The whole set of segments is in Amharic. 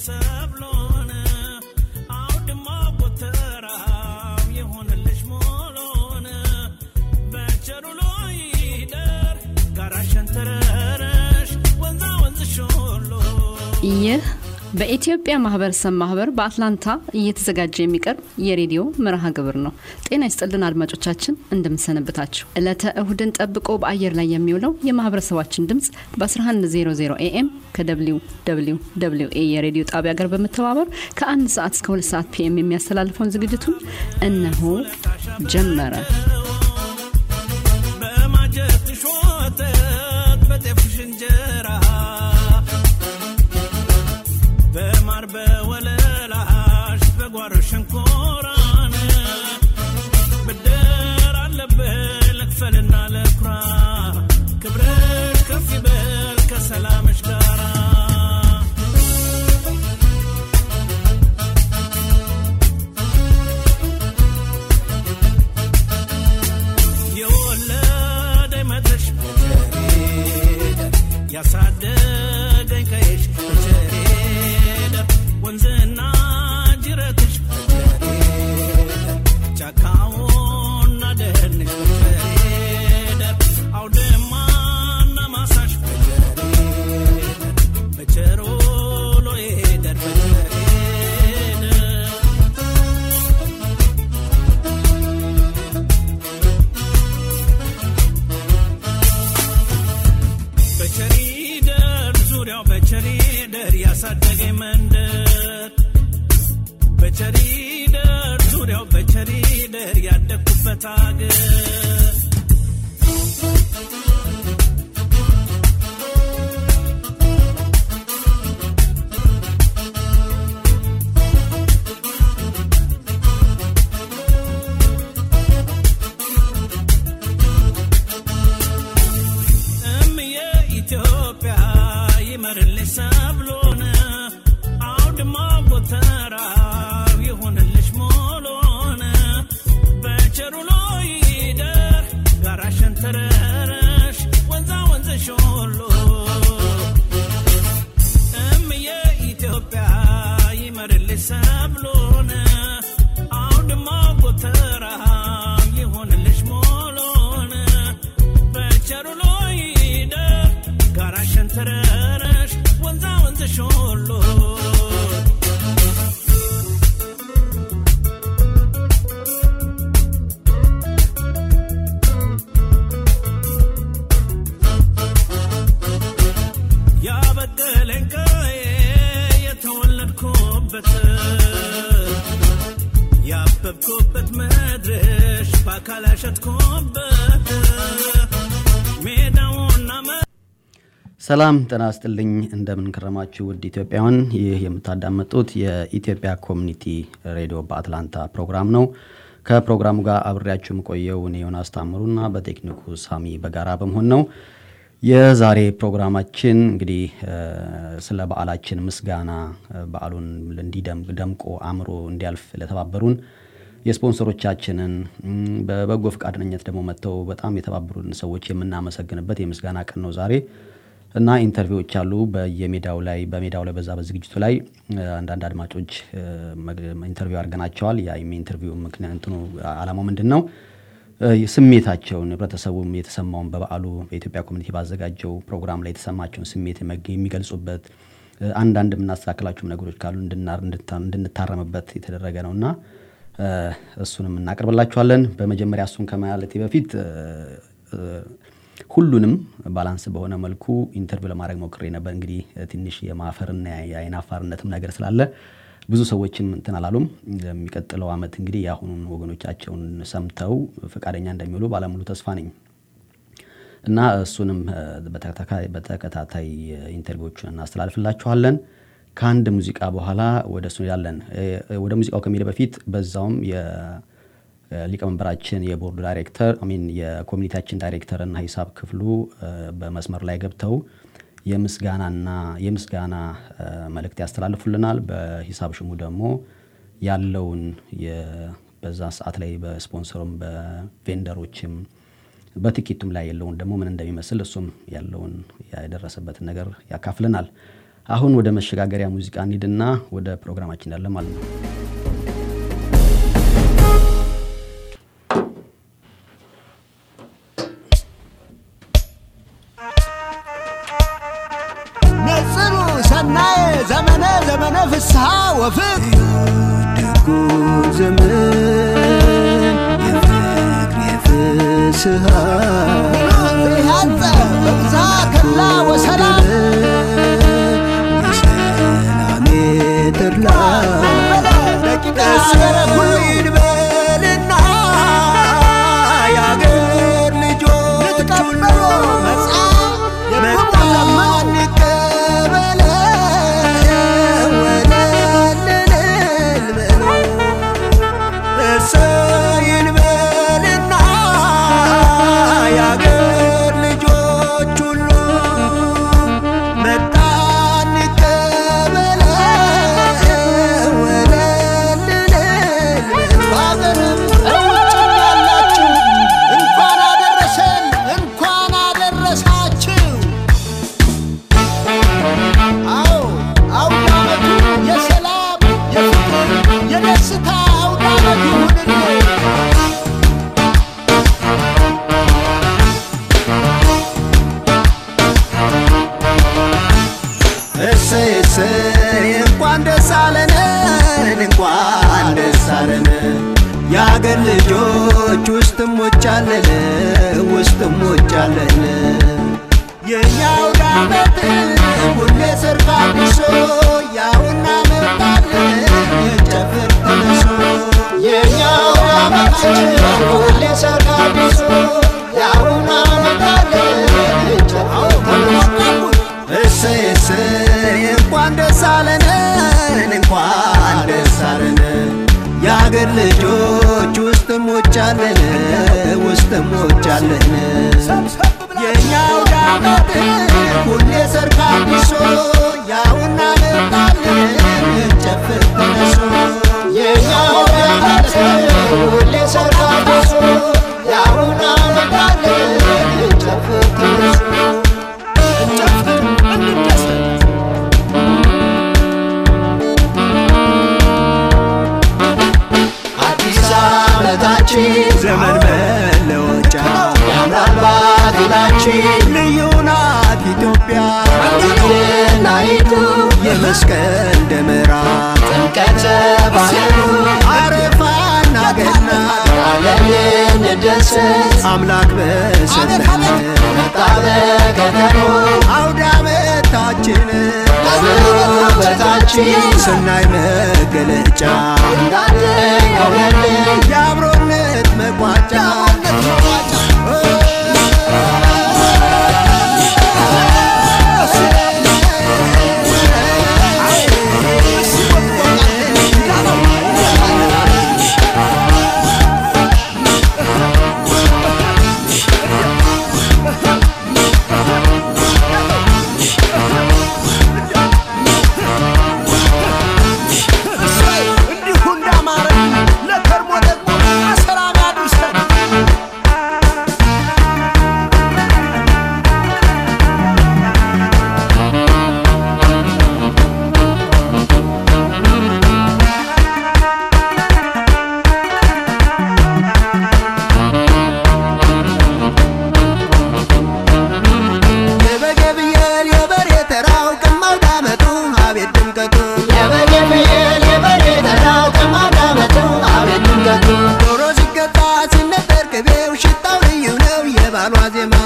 ሰብሎን አውድማ ጎተራው የሆነልሽ ሞሎን በቸሩሎ ይደር ጋራሸን ተረረሽ ወንዛ ወንዝሽ ሁሉ ይህ በኢትዮጵያ ማህበረሰብ ማህበር በአትላንታ እየተዘጋጀ የሚቀርብ የሬዲዮ መርሃ ግብር ነው። ጤና ይስጥልን አድማጮቻችን፣ እንደምንሰነብታችሁ። ዕለተ እሁድን ጠብቆ በአየር ላይ የሚውለው የማህበረሰባችን ድምፅ በ1100 ኤኤም ከደብሊው ደብሊው ደብሊው ኤ የሬዲዮ ጣቢያ ጋር በመተባበር ከአንድ ሰዓት እስከ ሁለት ሰዓት ፒኤም የሚያስተላልፈውን ዝግጅቱን እነሆ ጀመረ። በማጀትሽ ወተት በጤፍሽ እንጀራ በማር በወለላሽ በጓሮ ሸንኮራን ብድር አለብህ ልክፈልና ለኩራ ክብርሽ ከፍ ይበል ከሰላምሽ ጋራ የወለደኝ መድረሽ በቸሬደ ያሳደገኝ ቀይሽ በቸሬደ ወንዝና ጅረትሽ በቸሬደ ጫካውና ደህንሽ በቸሬደ አውድማና ማሳሽ በቸሬደ በቸሮሎ ሄደር በቸሬደ በቸሪደር ዙሪያው በቸሪደር ያሳደገኝ መንደር በቸሪደር ዙሪያው በቸሪደር ያደግኩበት አገር እምዬ ኢትዮጵያ ይመርልሽ ሰብሎን አውድማ ጎተራው ይሁንልሽ ሞሎን በቸሩሎ ይደር ጋራሽን ተረረሽ ወንዛ ወንዝሽ ሁሉ እምዬ ኢትዮጵያ ይመርልሽ ሰብሎን አውድማ ጎተራው ይሁንልሽ ሞሎን በቸሩሎ ይደር ጋራሽን ተረረሽ ወንዛ ወንዝሽ ሁሉ ያበቀለኝ ቀዬ የተወለድኩበት ያበብኩበት መድረሽ በአካል ያሸጥኩበት ሜዳውና መ ሰላም ጤና ይስጥልኝ። እንደምን ከረማችሁ ውድ ኢትዮጵያውያን። ይህ የምታዳመጡት የኢትዮጵያ ኮሚኒቲ ሬዲዮ በአትላንታ ፕሮግራም ነው። ከፕሮግራሙ ጋር አብሬያችሁ የምቆየው እኔ ዮናስ ታምሩና በቴክኒኩ ሳሚ በጋራ በመሆን ነው። የዛሬ ፕሮግራማችን እንግዲህ እ፣ ስለ በዓላችን ምስጋና እ፣ በዓሉን እንዲደምቅ ደምቆ አምሮ እንዲያልፍ ለተባበሩን የስፖንሰሮቻችንን እም፣ በበጎ ፈቃደኝነት ደግሞ መጥተው በጣም የተባበሩን ሰዎች የምናመሰግንበት የምስጋና ቀን ነው ዛሬ እና ኢንተርቪዎች አሉ በየሜዳው ላይ በሜዳው ላይ በዛ በዝግጅቱ ላይ እ፣ አንዳንድ አድማጮች እ፣ መግ- ኢንተርቪው አድርገናቸዋል። ያ ኢንተርቪው ምክንያት እንትኑ ዓላማው ምንድን ነው? እ፣ ስሜታቸውን ህብረተሰቡም የተሰማውን በበዓሉ በኢትዮጵያ ኮሚኒቲ ባዘጋጀው ፕሮግራም ላይ የተሰማቸውን ስሜት የመግ- የሚገልጹበት እ፣ አንዳንድ የምናስተካክላቸውም ነገሮች ካሉ እንድና- እንድታ- እንድንታረምበት የተደረገ ነው እና እ፣ እሱንም እናቀርብላችኋለን። በመጀመሪያ እሱን ከማለቴ በፊት እ፣ እ፣ ሁሉንም ባላንስ በሆነ መልኩ ኢንተርቪው ለማድረግ ሞክሬ ነበር። እንግዲህ እ፣ ትንሽ የማፈርና የአይን አፋርነትም ነገር ስላለ ብዙ ሰዎችም እንትን አላሉም። የሚቀጥለው ዓመት እንግዲህ የአሁኑን ወገኖቻቸውን ሰምተው ፈቃደኛ እንደሚውሉ ባለሙሉ ተስፋ ነኝ እና እሱንም እ፣ በተከታታይ- በተከታታይ እ፣ ኢንተርቪዎቹን እናስተላልፍላችኋለን። ከአንድ ሙዚቃ በኋላ ወደ እሱ ያለን ወደ ሙዚቃው ከሚሄድ በፊት በዛውም የሊቀመንበራችን የቦርድ ዳይሬክተር ሚን የኮሚኒቲያችን ዳይሬክተር እና ሂሳብ ክፍሉ እ፣ በመስመር ላይ ገብተው የምስጋናና የምስጋና እ፣ መልእክት ያስተላልፉልናል። በሂሳብ ሽሙ ደግሞ ያለውን የ- በዛ ሰዓት ላይ በስፖንሰሩም በቬንደሮችም በትኬቱም ላይ ያለውን ደግሞ ምን እንደሚመስል እሱም ያለውን የደረሰበትን ነገር ያካፍልናል። አሁን ወደ መሸጋገሪያ ሙዚቃ እንሂድና ወደ ፕሮግራማችን ያለ ማለት ነው። ነጽሩ ሰናየ ዘመነ ዘመነ ፍስሐ ወፍቅ ደጉ ዘመን የፍቅር የፍስሐ ያንተ በብዛ ከላ ወሰላም የሰላሜ ተድላ ደቂቃ አገረ ሁሉ ይድበልና የአገር ልጆች ሁሉ መጣን እንቀበለው ወለልንል በለው እሰይ እንበልና የአገር ልጆች ሁሉ መጣን እንቀበለው ወለልንል በአገርም በውጭም ያላችሁ እንኳን አደረሰን እንኳን አደረሳችሁ። አዎ አውደ ዓመቱ የሰላም የፍቅር የደስታ አውደ ዓመት ይሁንልን። እሰይ እሰይ እንኳን ደስ አለን እንኳን ደስ አለን የአገር ልጆች ውስጥም ውጫለን ውስጥም ውጫለን የኛው ዳመት ሁሌ ሰርግ አዲሶ ያውና መጣለን የጨፍር ተነሶ የኛው ዳመት ሁሌ ሰርግ አዲሶ ያውና መጣለን የጨፍር ተነሶ እሰይ እሰይ እንኳን ደስ አለን እንኳን ደስ አለን የአገር ልጆች ውስጥም ውጫለን ውስጥም ውጫለን የኛው ዳመት ሁሌ ሰርግ አዲሶ ያውና መጣለን እንጨፍር ተነሶ የኛው ዳመት ሁሌ ሰርግ አዲሶ ያውና መጣለን እንጨፍር ተነሶ እንጨፍር እንደሰት አዲስ ዓመታችን ዘመን መለወጫ ያምራል ባህላችን ልዩ ናት ኢትዮጵያ ናይቱ የመስቀል ደመራ ጥምቀተ ባህሩ አረፋና ገና ዓለም እንደሰት አምላክ በሰጠን መጣ በከተሞ አውደ ዓመታችን ውበታችን ስናይ መገለጫ የአብሮነት መቋጫ እንዲሁ እንዳማረ ለከርሞ ደግሞ በሰላም ያድርሰን። የበገብየል የበሬ ተራው ቅማው ዳመቱ አቤት ድምቀቱ ዶሮ ሲገዛ ሲነጠር ቅቤው ሽታው ልዩ ነው የባሏ ዜማ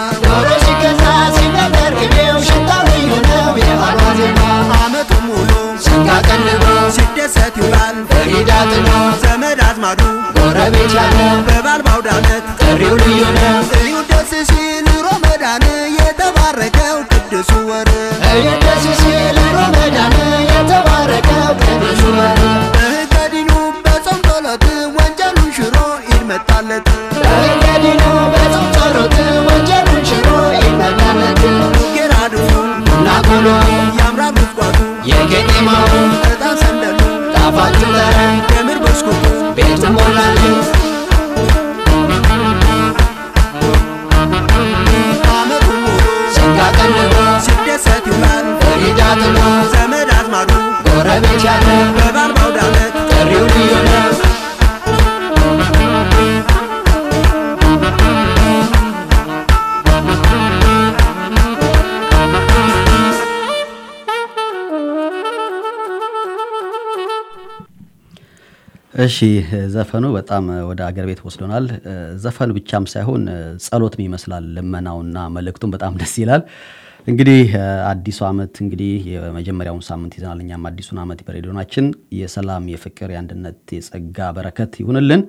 አመቱ ሙሉ ሲደሰት ይውላል ዘመድ አዝማዱ በባል ባውደ ዓመት ጥሪው ልዩ ነው እዩ ደስ ሲል ሮመዳን የተባረከው ቅዱሱ ወር እዩት ደስ ሲል ሮመዳን የተባረከው ቅዱስ ወር በህገዲኑ በጾም ጸሎት ወንጀሉን ሽሮ ኢድ መጣለት በእንገዲኑ በጾም ጸሎት ወንጀሉን ሽሮ ይመጣለት ጌራድሱ ናቁሎ ያምራል ጉዝጓዙ የቄጤማው ዕጣን ሰንደሉ ጣፋጩ ጠረን የምር ብስኩቱ ቤት ሞላለት አመቱን ሙሉ ስጋ ቀንዶ ሲደሰት ይውላል ፍሪዳ ጥሎ ከቤት ያለው በበዓል በአውደ ዓመት ጥሪው ልዩ ነው እሺ ዘፈኑ በጣም ወደ አገር ቤት ወስዶናል። ዘፈን ብቻም ሳይሆን ጸሎትም ይመስላል። ልመናውና መልእክቱም በጣም ደስ ይላል። እንግዲህ አዲሱ ዓመት እንግዲህ የመጀመሪያውን ሳምንት ይዘናል። እኛም አዲሱን ዓመት በሬዲዮናችን የሰላም፣ የፍቅር፣ የአንድነት፣ የጸጋ በረከት ይሁንልን።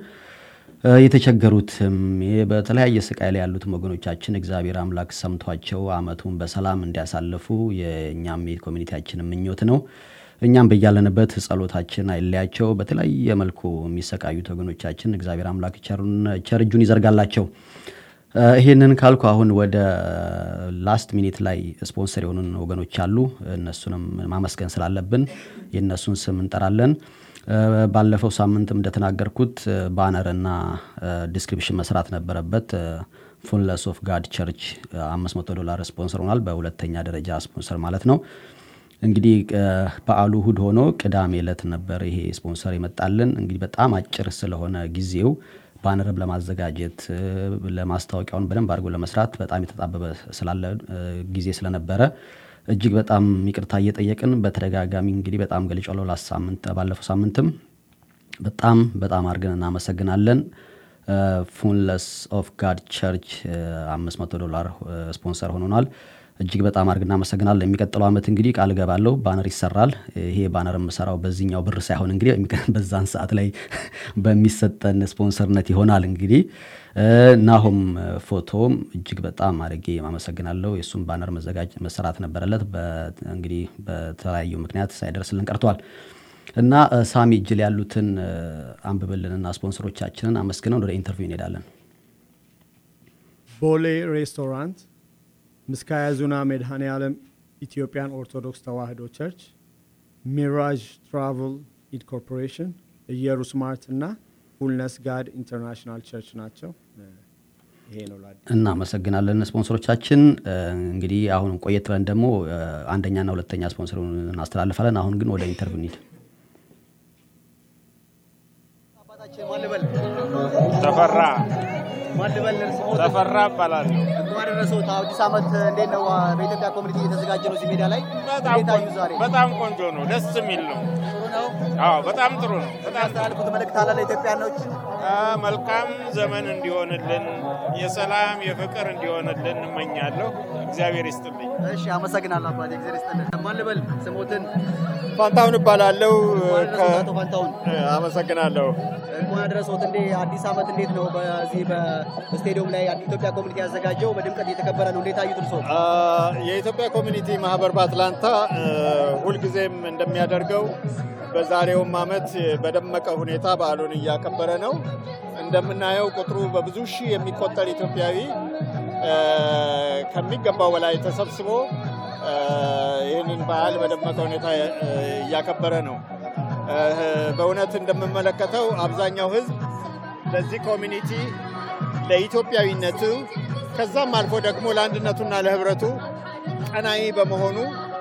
የተቸገሩትም በተለያየ ስቃይ ላይ ያሉትም ወገኖቻችን እግዚአብሔር አምላክ ሰምቷቸው ዓመቱን በሰላም እንዲያሳልፉ የእኛም የኮሚኒቲያችን ምኞት ነው። እኛም በያለንበት ጸሎታችን አይለያቸው። በተለያየ መልኩ የሚሰቃዩት ወገኖቻችን እግዚአብሔር አምላክ ቸር እጁን ይዘርጋላቸው። ይህንን ካልኩ አሁን ወደ ላስት ሚኒት ላይ ስፖንሰር የሆኑን ወገኖች አሉ። እነሱንም ማመስገን ስላለብን የእነሱን ስም እንጠራለን። ባለፈው ሳምንትም እንደተናገርኩት ባነርና ዲስክሪፕሽን መስራት ነበረበት። ፉልነስ ኦፍ ጋድ ቸርች 500 ዶላር ስፖንሰር ሆኗል። በሁለተኛ ደረጃ ስፖንሰር ማለት ነው። እንግዲህ በዓሉ እሁድ ሆኖ ቅዳሜ ዕለት ነበር ይሄ ስፖንሰር የመጣልን። እንግዲህ በጣም አጭር ስለሆነ ጊዜው ባነርም ለማዘጋጀት ለማስታወቂያውን በደንብ አድርጎ ለመስራት በጣም የተጣበበ ስላለ ጊዜ ስለነበረ እጅግ በጣም ይቅርታ እየጠየቅን በተደጋጋሚ እንግዲህ በጣም ገልጫለሁ። ላስ ሳምንት ባለፈው ሳምንትም በጣም በጣም አድርገን እናመሰግናለን። ፉንለስ ኦፍ ጋድ ቸርች 500 ዶላር ስፖንሰር ሆኖናል። እጅግ በጣም አድርግ እናመሰግናለን። የሚቀጥለው ዓመት እንግዲህ ቃል እገባለሁ ባነር ይሰራል። ይሄ ባነር የምሰራው በዚህኛው ብር ሳይሆን እንግዲህ በዛን ሰዓት ላይ በሚሰጠን ስፖንሰርነት ይሆናል። እንግዲህ ናሆም ፎቶም እጅግ በጣም አድርጌ አመሰግናለሁ። የእሱም ባነር መዘጋጅ መሰራት ነበረለት። እንግዲህ በተለያዩ ምክንያት ሳይደርስልን ቀርቷል እና ሳሚ እጅ ላይ ያሉትን አንብብልንና ስፖንሰሮቻችንን አመስግነን ወደ ኢንተርቪው እንሄዳለን። ቦሌ ሬስቶራንት ምስካየ ኅዙናን መድኃኔ ዓለም ኢትዮጵያን ኦርቶዶክስ ተዋሕዶ ቸርች፣ ሚራጅ ትራቭል ኢድ ኮርፖሬሽን፣ ኢየሩስ ማርት እና ፉልነስ ጋድ ኢንተርናሽናል ቸርች ናቸው። ይሄ ነው ላ እናመሰግናለን ስፖንሰሮቻችን። እንግዲህ አሁን ቆየት ብለን ደግሞ አንደኛና ሁለተኛ ስፖንሰር እናስተላልፋለን። አሁን ግን ወደ ኢንተርቪው እንሂድ። ተፈራ ማን ልበል ስሞት ተፈራ እባላለሁ። እንኳን አደረሰዎት። አዲስ ዓመት እንዴት ነው? በኢትዮጵያ ኮሚኒቲ እየተዘጋጀ ነው እዚህ ሜዳ ላይ በጣም እንዴት አዩ? ዛሬ በጣም ቆንጆ ነው፣ ደስ የሚል ነው። ጥሩ ነው። አዎ በጣም ጥሩ ነው። በጣም ያስተላልፉት መልእክት አለ ለኢትዮጵያኖች? አ፣ መልካም ዘመን እንዲሆንልን የሰላም የፍቅር እንዲሆንልን እመኛለሁ። እግዚአብሔር ይስጥልኝ። እሺ፣ አመሰግናለሁ አባቴ። እግዚአብሔር ይስጥልን። ማን ልበል ስሞትን? ፋንታሁን እባላለሁ። እንኳን አደረሰዎት አቶ ፋንታሁን። አመሰግናለሁ። እንኳን አደረሰዎት። እንዴ አዲስ ዓመት እንዴት ነው? በዚህ በስቴዲየም ላይ ኢትዮጵያ ኮሚኒቲ ያዘጋጀው በድምቀት እየተከበረ ነው። እንዴት አዩት እርስዎ? አ፣ የኢትዮጵያ ኮሚኒቲ ማህበር በአትላንታ አ፣ ሁልጊዜም እንደሚያደርገው በዛሬውም ዓመት በደመቀ ሁኔታ በዓሉን እያከበረ ነው። እንደምናየው ቁጥሩ በብዙ ሺህ የሚቆጠር ኢትዮጵያዊ አ፣ ከሚገባው በላይ ተሰብስቦ አ፣ ይህንን በዓል በደመቀ ሁኔታ አ፣ እያከበረ ነው። አ፣ በእውነት እንደምመለከተው አብዛኛው ሕዝብ ለዚህ ኮሚኒቲ ለኢትዮጵያዊነቱ ከዛም አልፎ ደግሞ ለአንድነቱና ለህብረቱ ቀናኢ በመሆኑ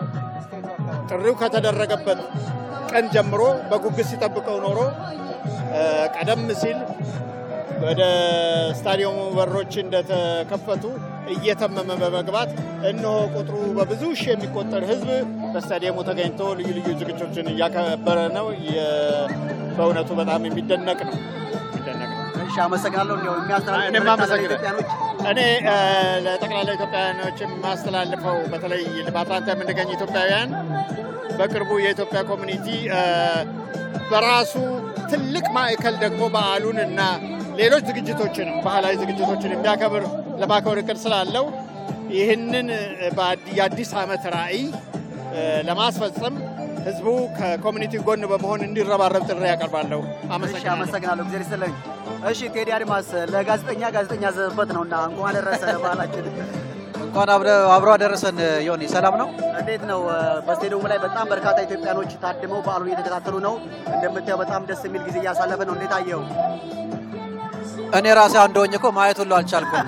ጥሪው ከተደረገበት ቀን ጀምሮ በጉጉት ሲጠብቀው ኖሮ እ፣ ቀደም ሲል ወደ ስታዲየሙ በሮች እንደተከፈቱ እየተመመ በመግባት እነሆ ቁጥሩ በብዙ ሺህ የሚቆጠር ህዝብ በስታዲየሙ ተገኝቶ ልዩ ልዩ ዝግጅቶችን እያከበረ ነው። የ- በእውነቱ በጣም የሚደነቅ ነው የሚደነቅ ነው። እሺ፣ አመሰግናለሁ። እንዲያው የሚያስተላልፉት እኔም መልእክት አለ አመሰግናለሁ። ለኢትዮጵያኖች? እኔ እ፣ ለጠቅላላ ኢትዮጵያውያኖች የማስተላልፈው በተለይ በአትላንታ የምንገኝ ኢትዮጵያውያን በቅርቡ የኢትዮጵያ ኮሚኒቲ እ፣ በራሱ ትልቅ ማዕከል ደግሞ በዓሉን እና ሌሎች ዝግጅቶችንም ባህላዊ ዝግጅቶችን የሚያከብር ለማክበር እቅድ ስላለው ይህንን እ፣ በአዲ- የአዲስ ዓመት ራዕይ እ፣ ለማስፈጸም ህዝቡ ከኮሚኒቲ ጎን በመሆን እንዲረባረብ ጥሪ ያቀርባለሁ። እሺ፣ አመሰግናለሁ። አመሰግናለሁ። እግዚአብሔር ይስጥልኝ። እሺ፣ ቴዲ አድማስ ለጋዜጠኛ ጋዜጠኛ ዘበት ነው እና እንኳን አደረሰ ባህላችን እንኳን አብሮ አደረሰን። ዮኒ ሰላም ነው? እንዴት ነው? በስቴዲየሙ ላይ በጣም በርካታ ኢትዮጵያኖች ታድመው በዓሉን እየተከታተሉ ነው። እንደምታየው በጣም ደስ የሚል ጊዜ እያሳለፈ ነው። እንዴት አየው? እኔ ራሴ አንድ ሆኜ እኮ ማየት ሁሉ አልቻልኩም።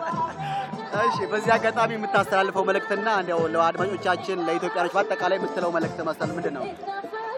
እሺ፣ በዚህ አጋጣሚ የምታስተላልፈው መልእክትና እንዲያው ለአድማጮቻችን ለኢትዮጵያኖች በአጠቃላይ የምትለው መልእክት መስጠት ምንድን ነው?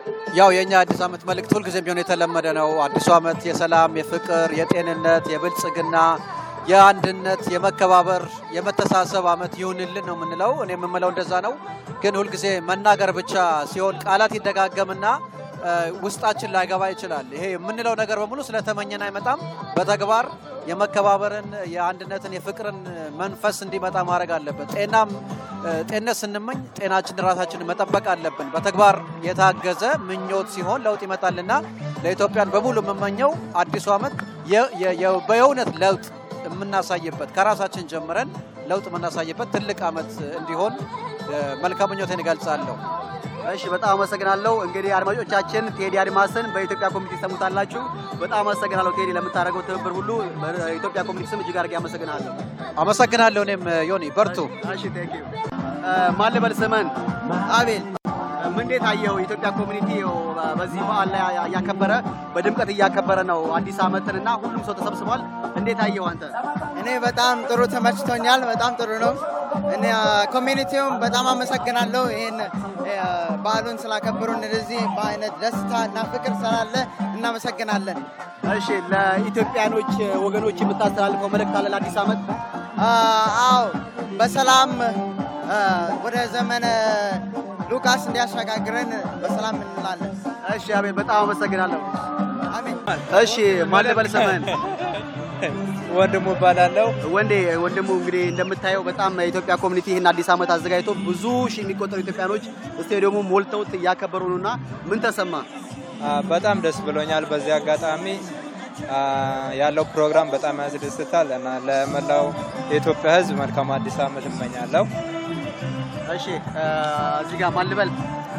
ያው የእኛ አዲስ ዓመት መልእክት ሁልጊዜም ቢሆን የተለመደ ነው። አዲሱ ዓመት የሰላም፣ የፍቅር፣ የጤንነት፣ የብልጽግና፣ የአንድነት፣ የመከባበር፣ የመተሳሰብ ዓመት ይሁንልን ነው የምንለው። እኔ የምምለው እንደዛ ነው። ግን ሁልጊዜ መናገር ብቻ ሲሆን ቃላት ይደጋገምና እ፣ ውስጣችን ላይገባ ይችላል። ይሄ የምንለው ነገር በሙሉ ስለተመኘን አይመጣም። በተግባር የመከባበርን፣ የአንድነትን፣ የፍቅርን መንፈስ እንዲመጣ ማድረግ አለበት። ጤናም እ፣ ጤንነት ስንመኝ ጤናችን ራሳችንን መጠበቅ አለብን። በተግባር የታገዘ ምኞት ሲሆን ለውጥ ይመጣልና ለኢትዮጵያን በሙሉ የምመኘው አዲሱ ዓመት የ- የ- የ- በየእውነት ለውጥ የምናሳይበት ከራሳችን ጀምረን ለውጥ የምናሳይበት ትልቅ ዓመት እንዲሆን እ፣ መልካም ምኞቴን እገልጻለሁ። እሺ በጣም አመሰግናለሁ። እንግዲህ አድማጮቻችን ቴዲ አድማስን በኢትዮጵያ ኮሚኒቲ ሰሙታላችሁ። በጣም አመሰግናለሁ ቴዲ ለምታደርገው ትብብር ሁሉ በኢትዮጵያ ኮሚኒቲ ስም እጅግ አድርጌ አመሰግናለሁ። አመሰግናለሁ። እኔም ዮኒ በርቱ። እሺ ቴንክ ዩ። ማን ልበል ስምን? አቤል ምን እንዴት አየው? የኢትዮጵያ ኮሚኒቲ ያው በዚህ በዓል ላይ እያከበረ በድምቀት እያከበረ ነው አዲስ ዓመትን እና ሁሉም ሰው ተሰብስቧል። እንዴት አየው አንተ? እኔ በጣም ጥሩ ተመችቶኛል። በጣም ጥሩ ነው። እኔ ኮሚኒቲውም በጣም አመሰግናለሁ። ይህን በዓሉን ስላከበሩን እንደዚህ በአይነት ደስታ እና ፍቅር ስላለ እናመሰግናለን። እሺ ለኢትዮጵያኖች ወገኖች የምታስተላልፈው መልእክት አለ ለአዲስ ዓመት? አዎ በሰላም አ፣ ወደ ዘመነ ሉቃስ እንዲያሸጋግረን በሰላም እንላለን። እሺ አቤል በጣም አመሰግናለሁ። አሜን። እሺ ማን ልበል ስምን? ወንድሙ እባላለሁ። ወንዴ ወንድሙ እንግዲህ እንደምታየው በጣም የኢትዮጵያ ኮሚኒቲ ይህን አዲስ ዓመት አዘጋጅቶ ብዙ ሺህ የሚቆጠሩ ኢትዮጵያኖች ስቴዲየሙ ሞልተውት እያከበሩ ነውና ምን ተሰማ? አ፣ በጣም ደስ ብሎኛል። በዚህ አጋጣሚ አ፣ ያለው ፕሮግራም በጣም ያስደስታል እና ለመላው የኢትዮጵያ ሕዝብ መልካም አዲስ ዓመት እመኛለሁ። እሺ አ፣ እዚህ ጋር ማን ልበል?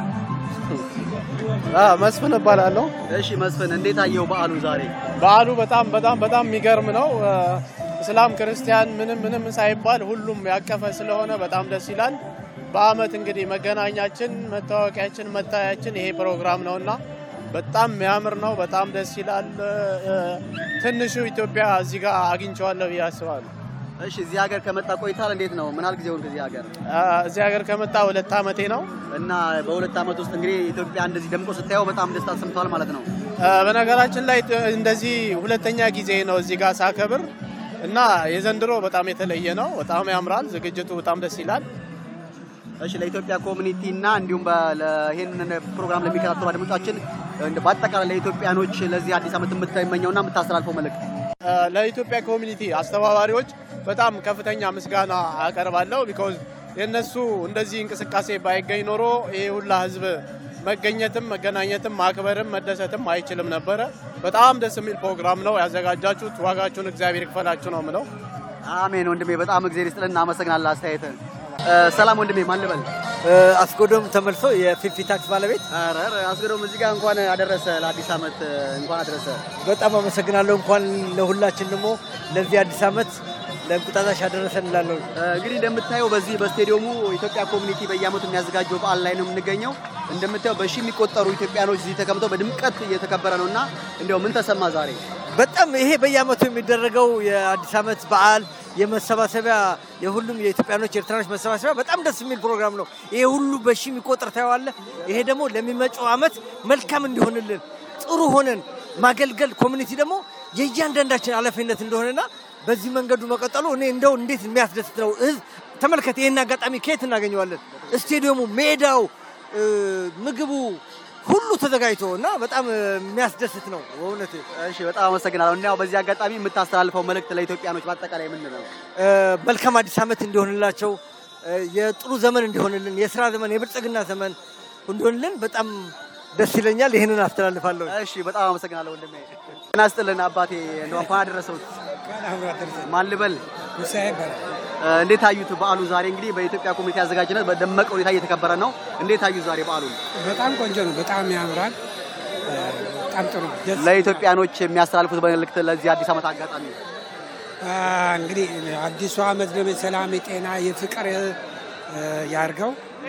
መስፍን እባላለሁ። እሺ መስፍን እንዴት አየው በዓሉ ዛሬ? በዓሉ በጣም በጣም በጣም የሚገርም ነው። እ፣ እስላም ክርስቲያን ምንም ምንም ሳይባል ሁሉም ያቀፈ ስለሆነ በጣም ደስ ይላል። በአመት እንግዲህ መገናኛችን፣ መታወቂያችን፣ መታያችን ይሄ ፕሮግራም ነውና በጣም የሚያምር ነው። በጣም ደስ ይላል። እ፣ ትንሹ ኢትዮጵያ እዚህ ጋር አግኝቼዋለሁ ብዬ አስባለሁ። እሺ እዚህ ሀገር ከመጣ ቆይታል። እንዴት ነው? ምን ያህል ጊዜ ሆንክ እዚህ ሀገር? እ፣ እዚህ ሀገር ከመጣ ሁለት ዓመቴ ነው። እና በሁለት ዓመት ውስጥ እንግዲህ ኢትዮጵያ እንደዚህ ደምቆ ስታየው በጣም ደስታ ተሰምተዋል ማለት ነው። እ፣ በነገራችን ላይ ጥ- እንደዚህ ሁለተኛ ጊዜ ነው እዚህ ጋር ሳከብር እና የዘንድሮ በጣም የተለየ ነው። በጣም ያምራል። ዝግጅቱ በጣም ደስ ይላል። እሺ ለኢትዮጵያ ኮሚኒቲ እና እንዲሁም በ- ለ- ይህንን ፕሮግራም ለሚከታተሉ አድማጮቻችን እንደ- በአጠቃላይ ለኢትዮጵያኖች ለዚህ አዲስ ዓመት የምትመኘውና የምታስተላልፈው መልእክት እ፣ ለኢትዮጵያ ኮሚኒቲ አስተባባሪዎች በጣም ከፍተኛ ምስጋና አቀርባለሁ። ቢኮዝ የእነሱ እንደዚህ እንቅስቃሴ ባይገኝ ኖሮ ይሄ ሁላ ህዝብ መገኘትም መገናኘትም ማክበርም መደሰትም አይችልም ነበረ። በጣም ደስ የሚል ፕሮግራም ነው ያዘጋጃችሁት። ዋጋችሁን እግዚአብሔር ይክፈላችሁ ነው ምለው። አሜን ወንድሜ፣ በጣም እግዚአብሔር ይስጥልን። እናመሰግናለን አስተያየትን። ሰላም ወንድሜ፣ ማን ልበል? አስጎዶም ተመልሶ የፊፊ ታክስ ባለቤት። ኧረ ኧረ፣ አስገዶም እዚህ ጋር እንኳን አደረሰ ለአዲስ ዓመት እንኳን አደረሰ። በጣም አመሰግናለሁ። እንኳን ለሁላችን ደግሞ ለዚህ አዲስ ዓመት ለእንቁጣጣሽ አደረሰን እላለሁ። እንግዲህ እንደምታየው በዚህ በስቴዲየሙ ኢትዮጵያ ኮሚኒቲ በየዓመቱ የሚያዘጋጀው በዓል ላይ ነው የምንገኘው። እንደምታየው በሺህ የሚቆጠሩ ኢትዮጵያኖች እዚህ ተቀምጠው በድምቀት እየተከበረ ነው እና እንዲያው ምን ተሰማ ዛሬ? በጣም ይሄ በየዓመቱ የሚደረገው የአዲስ ዓመት በዓል የመሰባሰቢያ የሁሉም የኢትዮጵያኖች ኤርትራኖች መሰባሰቢያ በጣም ደስ የሚል ፕሮግራም ነው። ይሄ ሁሉ በሺ የሚቆጠር ታየዋለህ። ይሄ ደግሞ ለሚመጣው ዓመት መልካም እንዲሆንልን ጥሩ ሆነን ማገልገል ኮሚኒቲ ደግሞ የእያንዳንዳችን ኃላፊነት እንደሆነና በዚህ መንገዱ መቀጠሉ እኔ እንደው እንዴት የሚያስደስት ነው። ህዝብ ተመልከት፣ ይህን አጋጣሚ ከየት እናገኘዋለን? ስቴዲየሙ፣ ሜዳው፣ እ፣ ምግቡ ሁሉ ተዘጋጅቶ እና በጣም የሚያስደስት ነው በእውነት። እሺ በጣም አመሰግናለሁ። እና ያው በዚህ አጋጣሚ የምታስተላልፈው መልእክት ለኢትዮጵያኖች በአጠቃላይ ምንድን ነው? እ፣ መልካም አዲስ ዓመት እንዲሆንላቸው እ፣ የጥሩ ዘመን እንዲሆንልን የስራ ዘመን የብልጽግና ዘመን እንዲሆንልን በጣም ደስ ይለኛል። ይህንን አስተላልፋለሁ። እሺ በጣም አመሰግናለሁ ወንድሜ። ጤና ይስጥልን አባቴ፣ እንደው እንኳን አደረሰውት። ማን ልበል? እ፣ እንዴት አዩት በዓሉ ዛሬ? እንግዲህ በኢትዮጵያ ኮሚኒቲ አዘጋጅነት በደመቀ ሁኔታ እየተከበረ ነው። እንዴት አዩት ዛሬ በዓሉን? በጣም ቆንጆ ነው። በጣም ያምራል። በጣም ጥሩ ነው። ደስ ለኢትዮጵያኖች የሚያስተላልፉት መልእክት ለዚህ አዲስ ዓመት አጋጣሚ አ፣ እንግዲህ አዲሱ ዓመት ደግሞ የሰላም የጤና የፍቅር እ፣ ያርገው።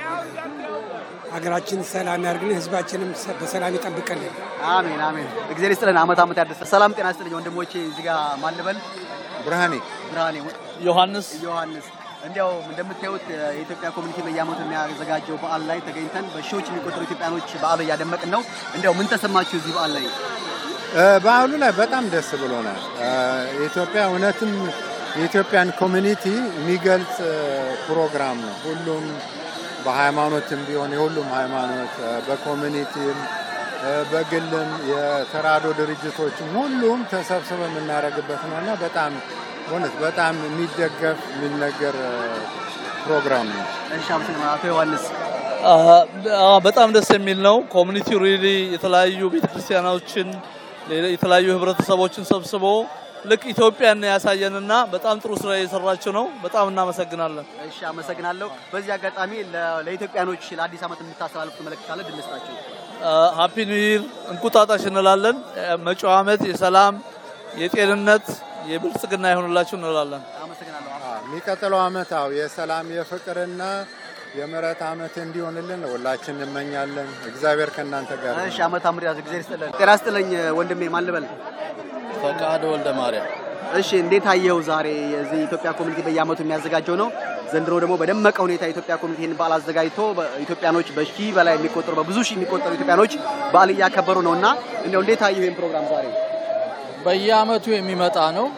ሀገራችን ሰላም ያርግልን፣ ህዝባችንም ሰ- በሰላም ይጠብቅልን። አሜን አሜን። እግዚአብሔር ይስጥልን፣ ዓመት ዓመት ያደሰ። ሰላም ጤና ይስጥልኝ ወንድሞቼ። እዚህ ጋር ማን ልበል? ብርሃኔ ብርሃኔ ዮሐንስ ዮሐንስ እንዲያው እንደምታዩት የኢትዮጵያ ኮሚኒቲ በየዓመቱ የሚያዘጋጀው በዓል ላይ ተገኝተን በሺዎች የሚቆጠሩ ኢትዮጵያኖች በዓሉ እያደመቅን ነው። እንዲያው ምን ተሰማችሁ እዚህ በዓል ላይ? በዓሉ ላይ በጣም ደስ ብሎናል። የኢትዮጵያ እውነትም የኢትዮጵያን ኮሚኒቲ የሚገልጽ ፕሮግራም ነው። ሁሉም በሃይማኖትም ቢሆን የሁሉም ሃይማኖት በኮሚኒቲም በግልም የተራድኦ ድርጅቶችም ሁሉም ተሰብስበው የምናደርግበት ነው እና በጣም እውነት በጣም የሚደገፍ የሚነገር ፕሮግራም ነው። እሺ፣ አቶ ዮሐንስ በጣም ደስ የሚል ነው። ኮሚኒቲው ሪሊ የተለያዩ ቤተክርስቲያኖችን የተለያዩ ህብረተሰቦችን ሰብስቦ ልክ ኢትዮጵያን ያሳየንና በጣም ጥሩ ስራ እየሰራችሁ ነው። በጣም እናመሰግናለን። እሺ፣ አመሰግናለሁ። በዚህ አጋጣሚ ለ- ለኢትዮጵያኖች ለአዲስ ዓመት የምታስተላልፉት መልእክት ካለ ድል ስጣችሁ። ሃፒ ኒው ይር እንቁጣጣሽ እንላለን። መጪው ዓመት የሰላም የጤንነት የብልጽግና ይሆንላችሁ እንላለን። የሚቀጥለው ዓመት አዎ የሰላም የፍቅርና የምሕረት ዓመት እንዲሆንልን ሁላችን እንመኛለን። እግዚአብሔር ከእናንተ ጋር ይሁን። እሺ፣ ዓመት አምር ያዝ እግዚአብሔር ይስጥልን። ጤና ይስጥልኝ ወንድሜ፣ ማን ልበል? ፈቃደ ወልደ ማርያም። እሺ፣ እንዴት አየኸው? ዛሬ የዚህ ኢትዮጵያ ኮሚኒቲ በየዓመቱ የሚያዘጋጀው ነው። ዘንድሮ ደግሞ በደመቀ ሁኔታ የኢትዮጵያ ኮሚኒቲ ይህን በዓል አዘጋጅቶ ኢትዮጵያኖች በሺህ በላይ የሚቆጠሩ በብዙ ሺህ የሚቆጠሩ ኢትዮጵያኖች በዓል እያከበሩ ነው እና እንዲያው እንዴት አየኸው ይህን ፕሮግራም ዛሬ? በየዓመቱ የሚመጣ ነው።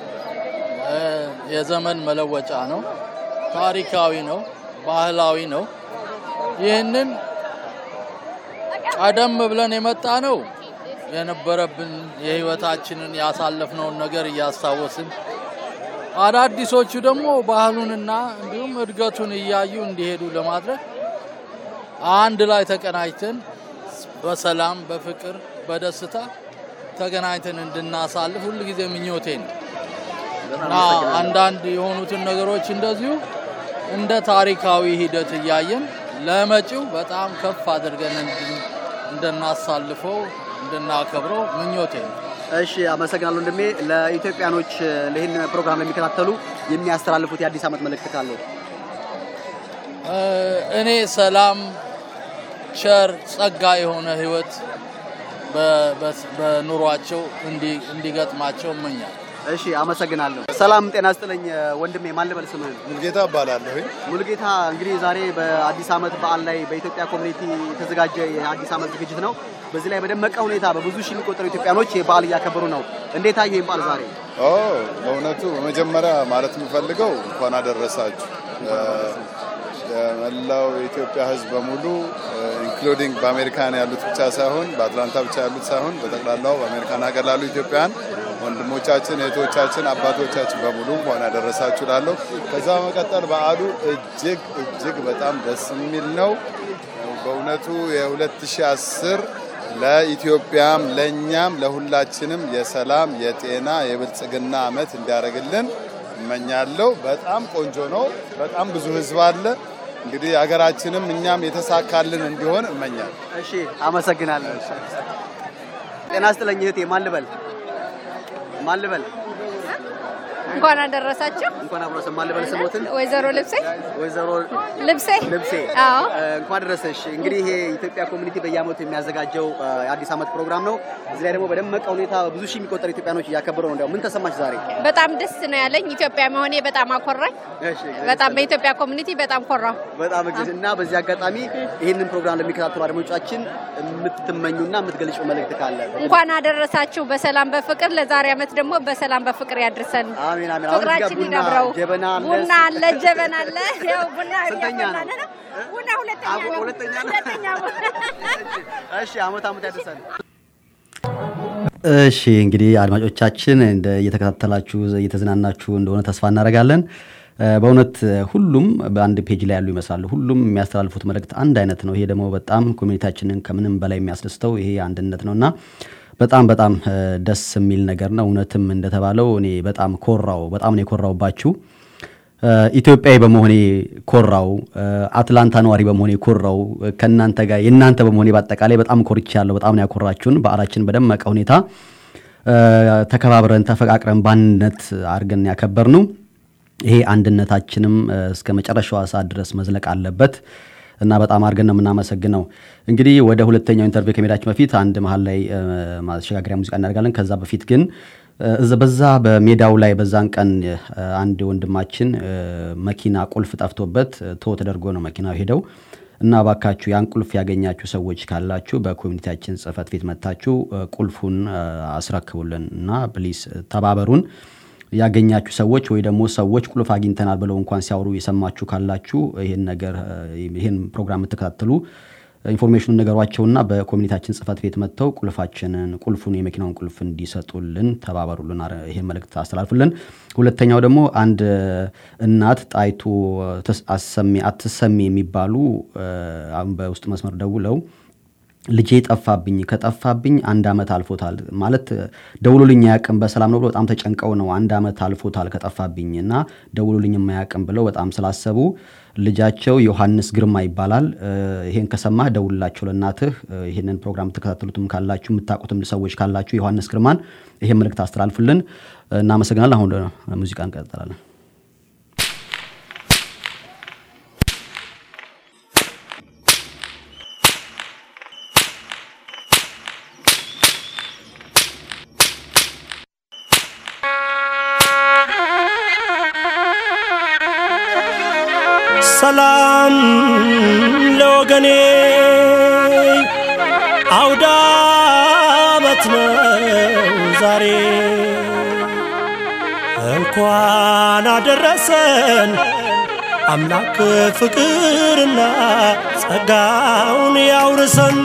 የዘመን መለወጫ ነው። ታሪካዊ ነው። ባህላዊ ነው። ይህንን ቀደም ብለን የመጣ ነው የነበረብን የህይወታችንን ያሳለፍነውን ነገር እያስታወስን አዳዲሶቹ ደግሞ ባህሉንና እንዲሁም እድገቱን እያዩ እንዲሄዱ ለማድረግ አንድ ላይ ተቀናጅተን በሰላም በፍቅር በደስታ ተገናኝተን እንድናሳልፍ ሁልጊዜ ምኞቴ ነው እና አንዳንድ የሆኑትን ነገሮች እንደዚሁ እንደ ታሪካዊ ሂደት እያየን ለመጪው በጣም ከፍ አድርገን እንድን- እንድናሳልፈው እንድናከብረው ምኞቴ ነው። እሺ አመሰግናለሁ ወንድሜ። ለኢትዮጵያኖች ለይህን ፕሮግራም ለሚከታተሉ የሚያስተላልፉት የአዲስ ዓመት መልእክት ካለው? እ፣ እኔ ሰላም፣ ቸር፣ ጸጋ የሆነ ህይወት በ- በ- በኑሯቸው እንዲ- እንዲገጥማቸው እመኛለሁ። እሺ አመሰግናለሁ። ሰላም ጤና ስጥልኝ ወንድሜ፣ ማን ልበል ስምህን? ሙልጌታ እባላለሁ። ሙሉጌታ እንግዲህ ዛሬ በአዲስ ዓመት በዓል ላይ በኢትዮጵያ ኮሚኒቲ የተዘጋጀ የአዲስ ዓመት ዝግጅት ነው። በዚህ ላይ በደመቀ ሁኔታ በብዙ ሺህ የሚቆጠሩ ኢትዮጵያኖች ይህ በዓል እያከበሩ ነው። እንዴት አየህ ይህን በዓል ዛሬ? ኦ በእውነቱ በመጀመሪያ ማለት የምፈልገው እንኳን አደረሳችሁ ለመላው የኢትዮጵያ ሕዝብ በሙሉ ኢንክሉዲንግ በአሜሪካን ያሉት ብቻ ሳይሆን በአትላንታ ብቻ ያሉት ሳይሆን በጠቅላላው በአሜሪካን ሀገር ላሉ ኢትዮጵያውያን ወንድሞቻችን፣ እህቶቻችን፣ አባቶቻችን በሙሉ እንኳን ያደረሳችሁ ላለሁ። ከዛ በመቀጠል በዓሉ እጅግ እጅግ በጣም ደስ የሚል ነው። በእውነቱ የ2010 ለኢትዮጵያም ለእኛም ለሁላችንም የሰላም የጤና የብልጽግና ዓመት እንዲያደርግልን እመኛለሁ። በጣም ቆንጆ ነው። በጣም ብዙ ህዝብ አለ። እንግዲህ ሀገራችንም እኛም የተሳካልን እንዲሆን እመኛለሁ። እሺ አመሰግናለሁ። ጤና ስጥልኝ እህቴ፣ ማን ልበል? ማን ልበል? እንኳን አደረሳችሁ። እንኳን አብሮ ማን ልበል ስሞትን? ወይዘሮ ልብሴ ወይዘሮ ልብሴ ልብሴ አዎ እ፣ እንኳን ደረሰሽ። እንግዲህ ይሄ የኢትዮጵያ ኮሚኒቲ በየዓመቱ የሚያዘጋጀው እ፣ የአዲስ ዓመት ፕሮግራም ነው። እዚህ ላይ ደግሞ በደመቀ ሁኔታ ብዙ ሺህ የሚቆጠሩ ኢትዮጵያኖች እያከበሩ ነው። እንዲያው ምን ተሰማሽ ዛሬ? በጣም ደስ ነው ያለኝ። ኢትዮጵያ መሆኔ በጣም አኮራኝ። እሺ፣ በጣም በኢትዮጵያ ኮሚኒቲ በጣም ኮራሁ። በጣም እግዝ እና በዚህ አጋጣሚ ይህንን ፕሮግራም ለሚከታተሉ አድማጮቻችን የምትመኙና የምትገልጹ መልእክት ካለ እንኳን አደረሳችሁ በሰላም በፍቅር። ለዛሬ ዓመት ደግሞ በሰላም በፍቅር ያድርሰን። አሜን አሜን። አሁን እዚህ ጋር ፍቅራችን ቡና ይዳብረው። ጀበና አለ። ቡና አለ፣ ጀበና አለ። ያው ቡና ስንተኛ ነው? እያፈላን ነው። ቡና ሁለተኛ አቦ ነው። ሁለተኛ ነው። ሁለተኛ እሺ፣ አመት አመት ያደርሰን። እሺ እንግዲህ አድማጮቻችን እንደ እየተከታተላችሁ እየተዝናናችሁ እንደሆነ ተስፋ እናደርጋለን። እ፣ በእውነት ሁሉም በአንድ ፔጅ ላይ ያሉ ይመስላሉ። ሁሉም የሚያስተላልፉት መልእክት አንድ አይነት ነው። ይሄ ደግሞ በጣም ኮሚኒቲያችንን ከምንም በላይ የሚያስደስተው ይሄ አንድነት ነው እና በጣም በጣም እ፣ ደስ የሚል ነገር ነው። እውነትም እንደተባለው እኔ በጣም ኮራው፣ በጣም ነው የኮራውባችሁ። እ፣ ኢትዮጵያዊ በመሆኔ ኮራው፣ እ፣ አትላንታ ነዋሪ በመሆኔ ኮራው፣ እ፣ ከእናንተ ጋር የእናንተ በመሆኔ በአጠቃላይ በጣም ኮርቻለሁ። በጣም ነው ያኮራችሁን። በዓላችን በደመቀ ሁኔታ እ፣ ተከባብረን ተፈቃቅረን በአንድነት አድርገን ያከበር ነው። ይሄ አንድነታችንም እ፣ እስከ መጨረሻዋ ሰዓት ድረስ መዝለቅ አለበት እና በጣም አድርገን ነው የምናመሰግነው። እንግዲህ ወደ ሁለተኛው ኢንተርቪው ከመሄዳችን በፊት አንድ መሀል ላይ እ፣ ማሸጋገሪያ ሙዚቃ እናደርጋለን። ከዛ በፊት ግን እዛ በዛ በሜዳው ላይ በዛን ቀን እ፣ አንድ ወንድማችን እ፣ መኪና ቁልፍ ጠፍቶበት እ፣ ቶ ተደርጎ ነው መኪናው ሄደው እና ባካችሁ ያን ቁልፍ ያገኛችሁ ሰዎች ካላችሁ በኮሚኒቲያችን ጽህፈት ቤት መታችሁ እ፣ ቁልፉን እ፣ አስረክቡልን እና ፕሊስ ተባበሩን። ያገኛችሁ ሰዎች ወይ ደግሞ ሰዎች ቁልፍ አግኝተናል ብለው እንኳን ሲያወሩ የሰማችሁ ካላችሁ ይህን ነገር እ፣ ይህን ፕሮግራም የምትከታተሉ ኢንፎርሜሽኑን ነገሯቸውና በኮሚኒቲያችን ጽህፈት ቤት መጥተው ቁልፋችንን ቁልፉን የመኪናውን ቁልፍ እንዲሰጡልን ተባበሩልን። አረ- ይሄን መልእክት አስተላልፉልን። ሁለተኛው ደግሞ አንድ እናት ጣይቱ ተስ- አሰሜ አትሰሜ የሚባሉ እ፣ አሁን በውስጥ መስመር ደውለው ልጄ ጠፋብኝ ከጠፋብኝ አንድ ዓመት አልፎታል ማለት ደውሎልኝ አያውቅም በሰላም ነው ብሎ በጣም ተጨንቀው ነው አንድ ዓመት አልፎታል ከጠፋብኝ እና ደውሎልኝ የማያውቅም ብለው በጣም ስላሰቡ ልጃቸው ዮሐንስ ግርማ ይባላል እ፣ ይሄን ከሰማህ ደውልላቸው ለእናትህ እ፣ ይህንን ፕሮግራም የምትከታተሉትም ካላችሁ የምታውቁትም ሰዎች ካላችሁ ዮሐንስ ግርማን ይሄን መልእክት አስተላልፉልን እናመሰግናለን አሁን ወደ ሙዚቃ እንቀጥላለን ሰላም ለወገኔ አውደ ዓመት ነው ዛሬ እንኳን አደረሰን አምላክ ፍቅርና ጸጋውን ያውርሰን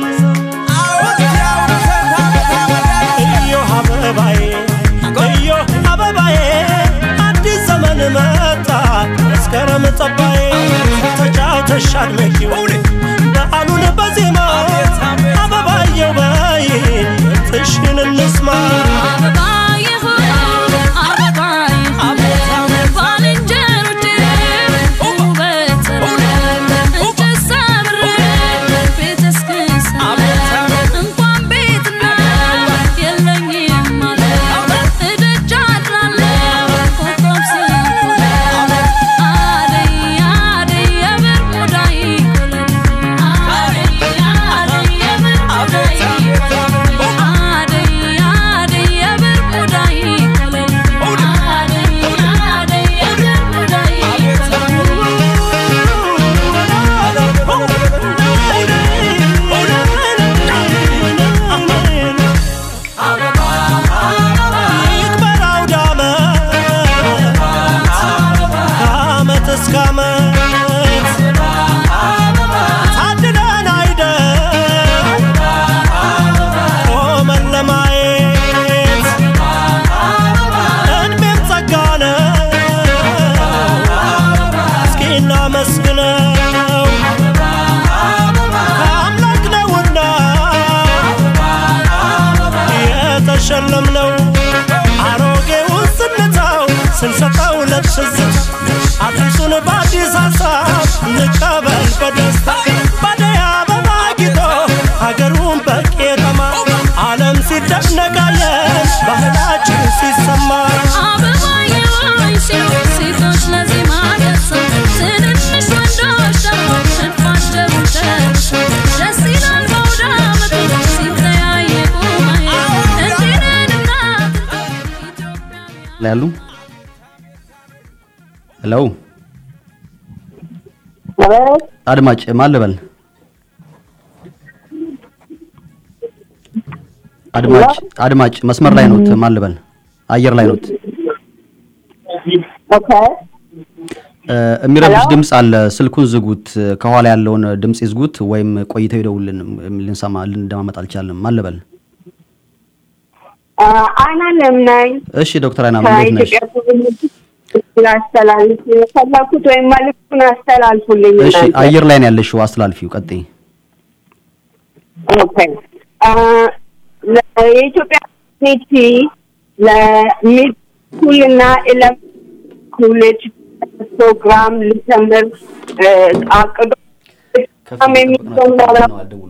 እዮህ አበባዬ እዮህ አበባዬ አዲስ ዘመን መጣ መስከረም ጠባዬ ተጫውተሽ አድመቂው በዓሉን በዜማ አበባየው በይን ጥሽን እንስማ ይክበር አውደ ዓመት ከዓመት እስከ ዓመት ታድለን አይደል ቆመን ለማየት እድሜም ጸጋ ነው እስኪ እናመስግነው ከአምላክ ነውና የተሸለምነው አሮጌውን ስንተው ስንሰጠው ለትዝታ አዲሱን በአዲስ ሀሳብ እንቀበል በደስታ ባደይ አበባ ጊጦ ሀገሩን በቄጠማ ዓለም ሲደነቃለን ባህላችን ሲሰማ ሴቶች ለዜማ ደርሰው ትንንሽ ወንዶች ደግሞ ሽፋቸው ደርሰው ደስ ይላል በአውደ ዓመቱ ሲተያየቁ ማየት እንዲህ ነንና ላይ ያሉ ሄሎ አድማጭ ማን ልበል አድማጭ አድማጭ መስመር ላይ ኖት ማን ልበል አየር ላይ ኖት እ፣ የሚረብሽ ድምፅ አለ ስልኩን ዝጉት ከኋላ ያለውን ድምፅ ይዝጉት ወይም ቆይተው ይደውልን ልንሰማ ልንደማመጥ አልቻልንም ማን ልበል አይናለም ነኝ እሺ ዶክተር አይናም እንዴት ነሽ ከኢትዮጵያ ኮሚኒቲ ላስተላልፍ የፈለኩት ወይም መልዕክቱን አስተላልፉልኝ እሺ እናንተ። አየር ላይ ነው ያለሽው አስተላልፊው ቀጥይ ኦኬ አ፣ ለ- የኢትዮጵያ ኮሚኒቲ ለሚድ ስኩል እና ኤለም ኮሌጅ ፕሮግራም ልጀምር እ፣ አቅዶ በጣም የሚጀምረው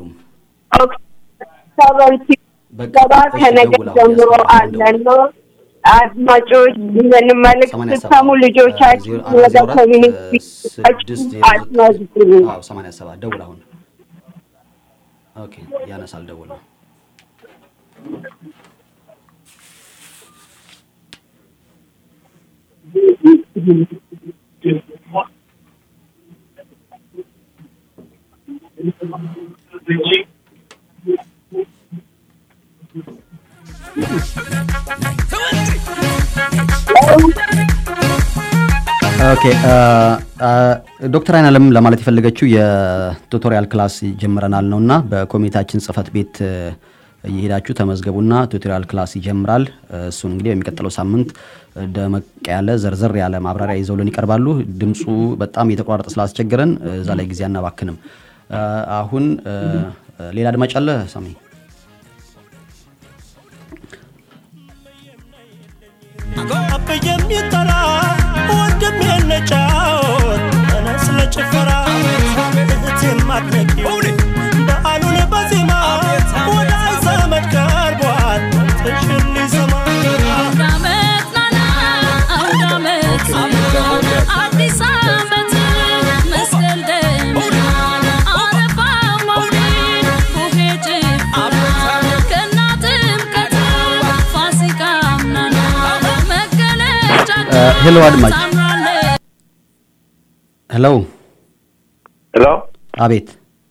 ኦክቶበር ሲገባ ከነገ ጀምሮ አለና አድማጮች ይህን መልዕክት ስትሰሙ ልጆቻችሁ ወደ ኮሚኒቲ አስመዝግቡ። አዎ 87 ደውል አሁን ኦኬ ያነሳል ደውል ኦኬ ዶክተር አይናለም ለማለት የፈለገችው የቱቶሪያል ክላስ ጀምረናል ነው እና በኮሚኒቲያችን ጽህፈት ቤት እየሄዳችሁ ተመዝገቡና ቱቶሪያል ክላስ ይጀምራል። እሱን እንግዲህ በሚቀጥለው ሳምንት ደመቅ ያለ ዘርዘር ያለ ማብራሪያ ይዘውልን ይቀርባሉ። ድምፁ በጣም እየተቋረጠ ስላስቸገረን እዛ ላይ ጊዜ አናባክንም። አሁን ሌላ አድማጭ አለ ሳሚ? አብዬ የሚጠራ ወንድም የነጫወት ተነስ ለጭፈራ እህቴን ማድነቂው በዓሉን በዜማ ወዳጅ ዘመድ ቀርቧል ትሽን ሊሰማ አዲስ ዓመት መስቀል ደመና አረፋ መውሊድ ቡሄ ጭፈራ ገና ጥምቀት ፋሲካ ምናና መገለጫችን ሄሎ አድማጭ ሄሎ ሄሎ አቤት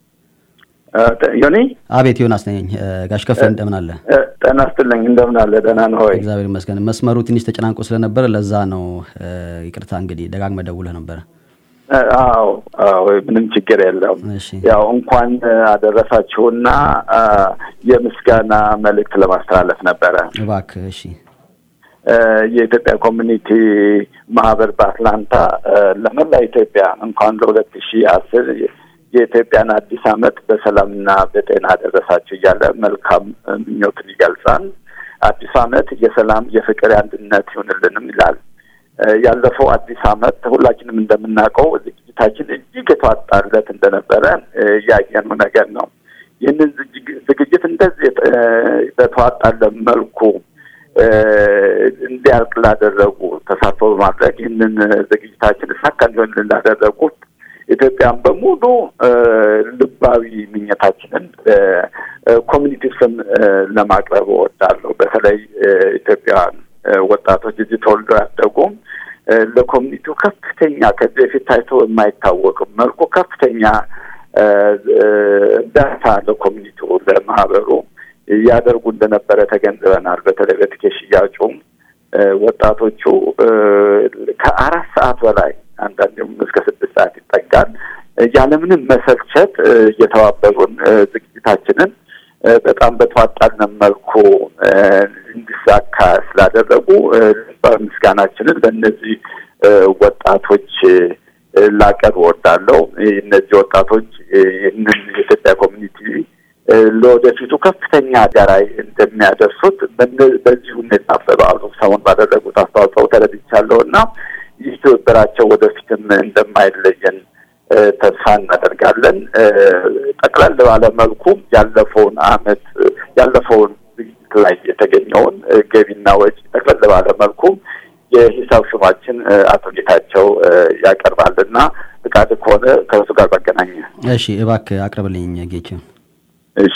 ዮኒ አቤት ዮናስ ነኝ ጋሽ ከፍ እንደምን አለ ጤና ይስጥልኝ እንደምን አለ ደህና ነህ ወይ እግዚአብሔር ይመስገን መስመሩ ትንሽ ተጨናንቆ ስለነበረ ለዛ ነው ይቅርታ እንግዲህ ደጋግመህ ደውለህ ነበረ አዎ አዎ ምንም ችግር የለውም ያው እንኳን አደረሳችሁና የምስጋና መልእክት ለማስተላለፍ ነበረ እባክህ እሺ የኢትዮጵያ ኮሚኒቲ ማህበር በአትላንታ ለመላ ኢትዮጵያ እንኳን ለሁለት ሺህ አስር የኢትዮጵያን አዲስ ዓመት በሰላምና በጤና አደረሳችሁ እያለ መልካም ምኞትን ይገልጻል። አዲሱ ዓመት የሰላም የፍቅር፣ የአንድነት ይሁንልንም ይላል። ያለፈው አዲስ ዓመት ሁላችንም እንደምናውቀው ዝግጅታችን እጅግ የተዋጣለት እንደነበረ ያየነው ነገር ነው። ይህንን ዝግጅት እንደዚህ በተዋጣለት መልኩ እንዲያልቅ ላደረጉ ተሳትፎ በማድረግ ይህንን ዝግጅታችን ሳካ እንዲሆን ላደረጉት ኢትዮጵያን በሙሉ ልባዊ ምኞታችንን ኮሚኒቲ ስም ለማቅረብ እወዳለሁ። በተለይ ኢትዮጵያውያን ወጣቶች እዚህ ተወልደው ያደጉ ለኮሚኒቲው ከፍተኛ ከዚህ በፊት ታይቶ የማይታወቅ መልኩ ከፍተኛ እርዳታ ለኮሚኒቲው ለማህበሩ ያደርጉ እንደነበረ ተገንዝበናል። በተለይ በትኬት ሽያጩም ወጣቶቹ ከአራት ሰዓት በላይ አንዳንዴም እስከ ስድስት ሰዓት ይጠጋል ያለምንም መሰልቸት እየተባበሩን ዝግጅታችንን በጣም በተዋጣልን መልኩ እንዲሳካ ስላደረጉ ምስጋናችንን ለእነዚህ ወጣቶች ላቀርብ እወዳለሁ። እነዚህ ወጣቶች ይህንን የኢትዮጵያ ኮሚኒቲ ለወደፊቱ ከፍተኛ ዳራይ እንደሚያደርሱት በዚህ ሁኔታ በበዓሉ ሰሞን ባደረጉት አስተዋጽኦ ተረድቻለሁ እና ይህ ትብብራቸው ወደፊትም እንደማይለየን ተስፋ እናደርጋለን። ጠቅለል ባለ መልኩ ያለፈውን አመት ያለፈውን ዝግጅት ላይ የተገኘውን ገቢና ወጪ ጠቅለል ባለ መልኩ የሂሳብ ሹማችን አቶ ጌታቸው ያቀርባልና ፍቃድ ከሆነ ከእሱ ጋር ባገናኘ። እሺ እባክህ አቅርብልኝ ጌቹ። እሺ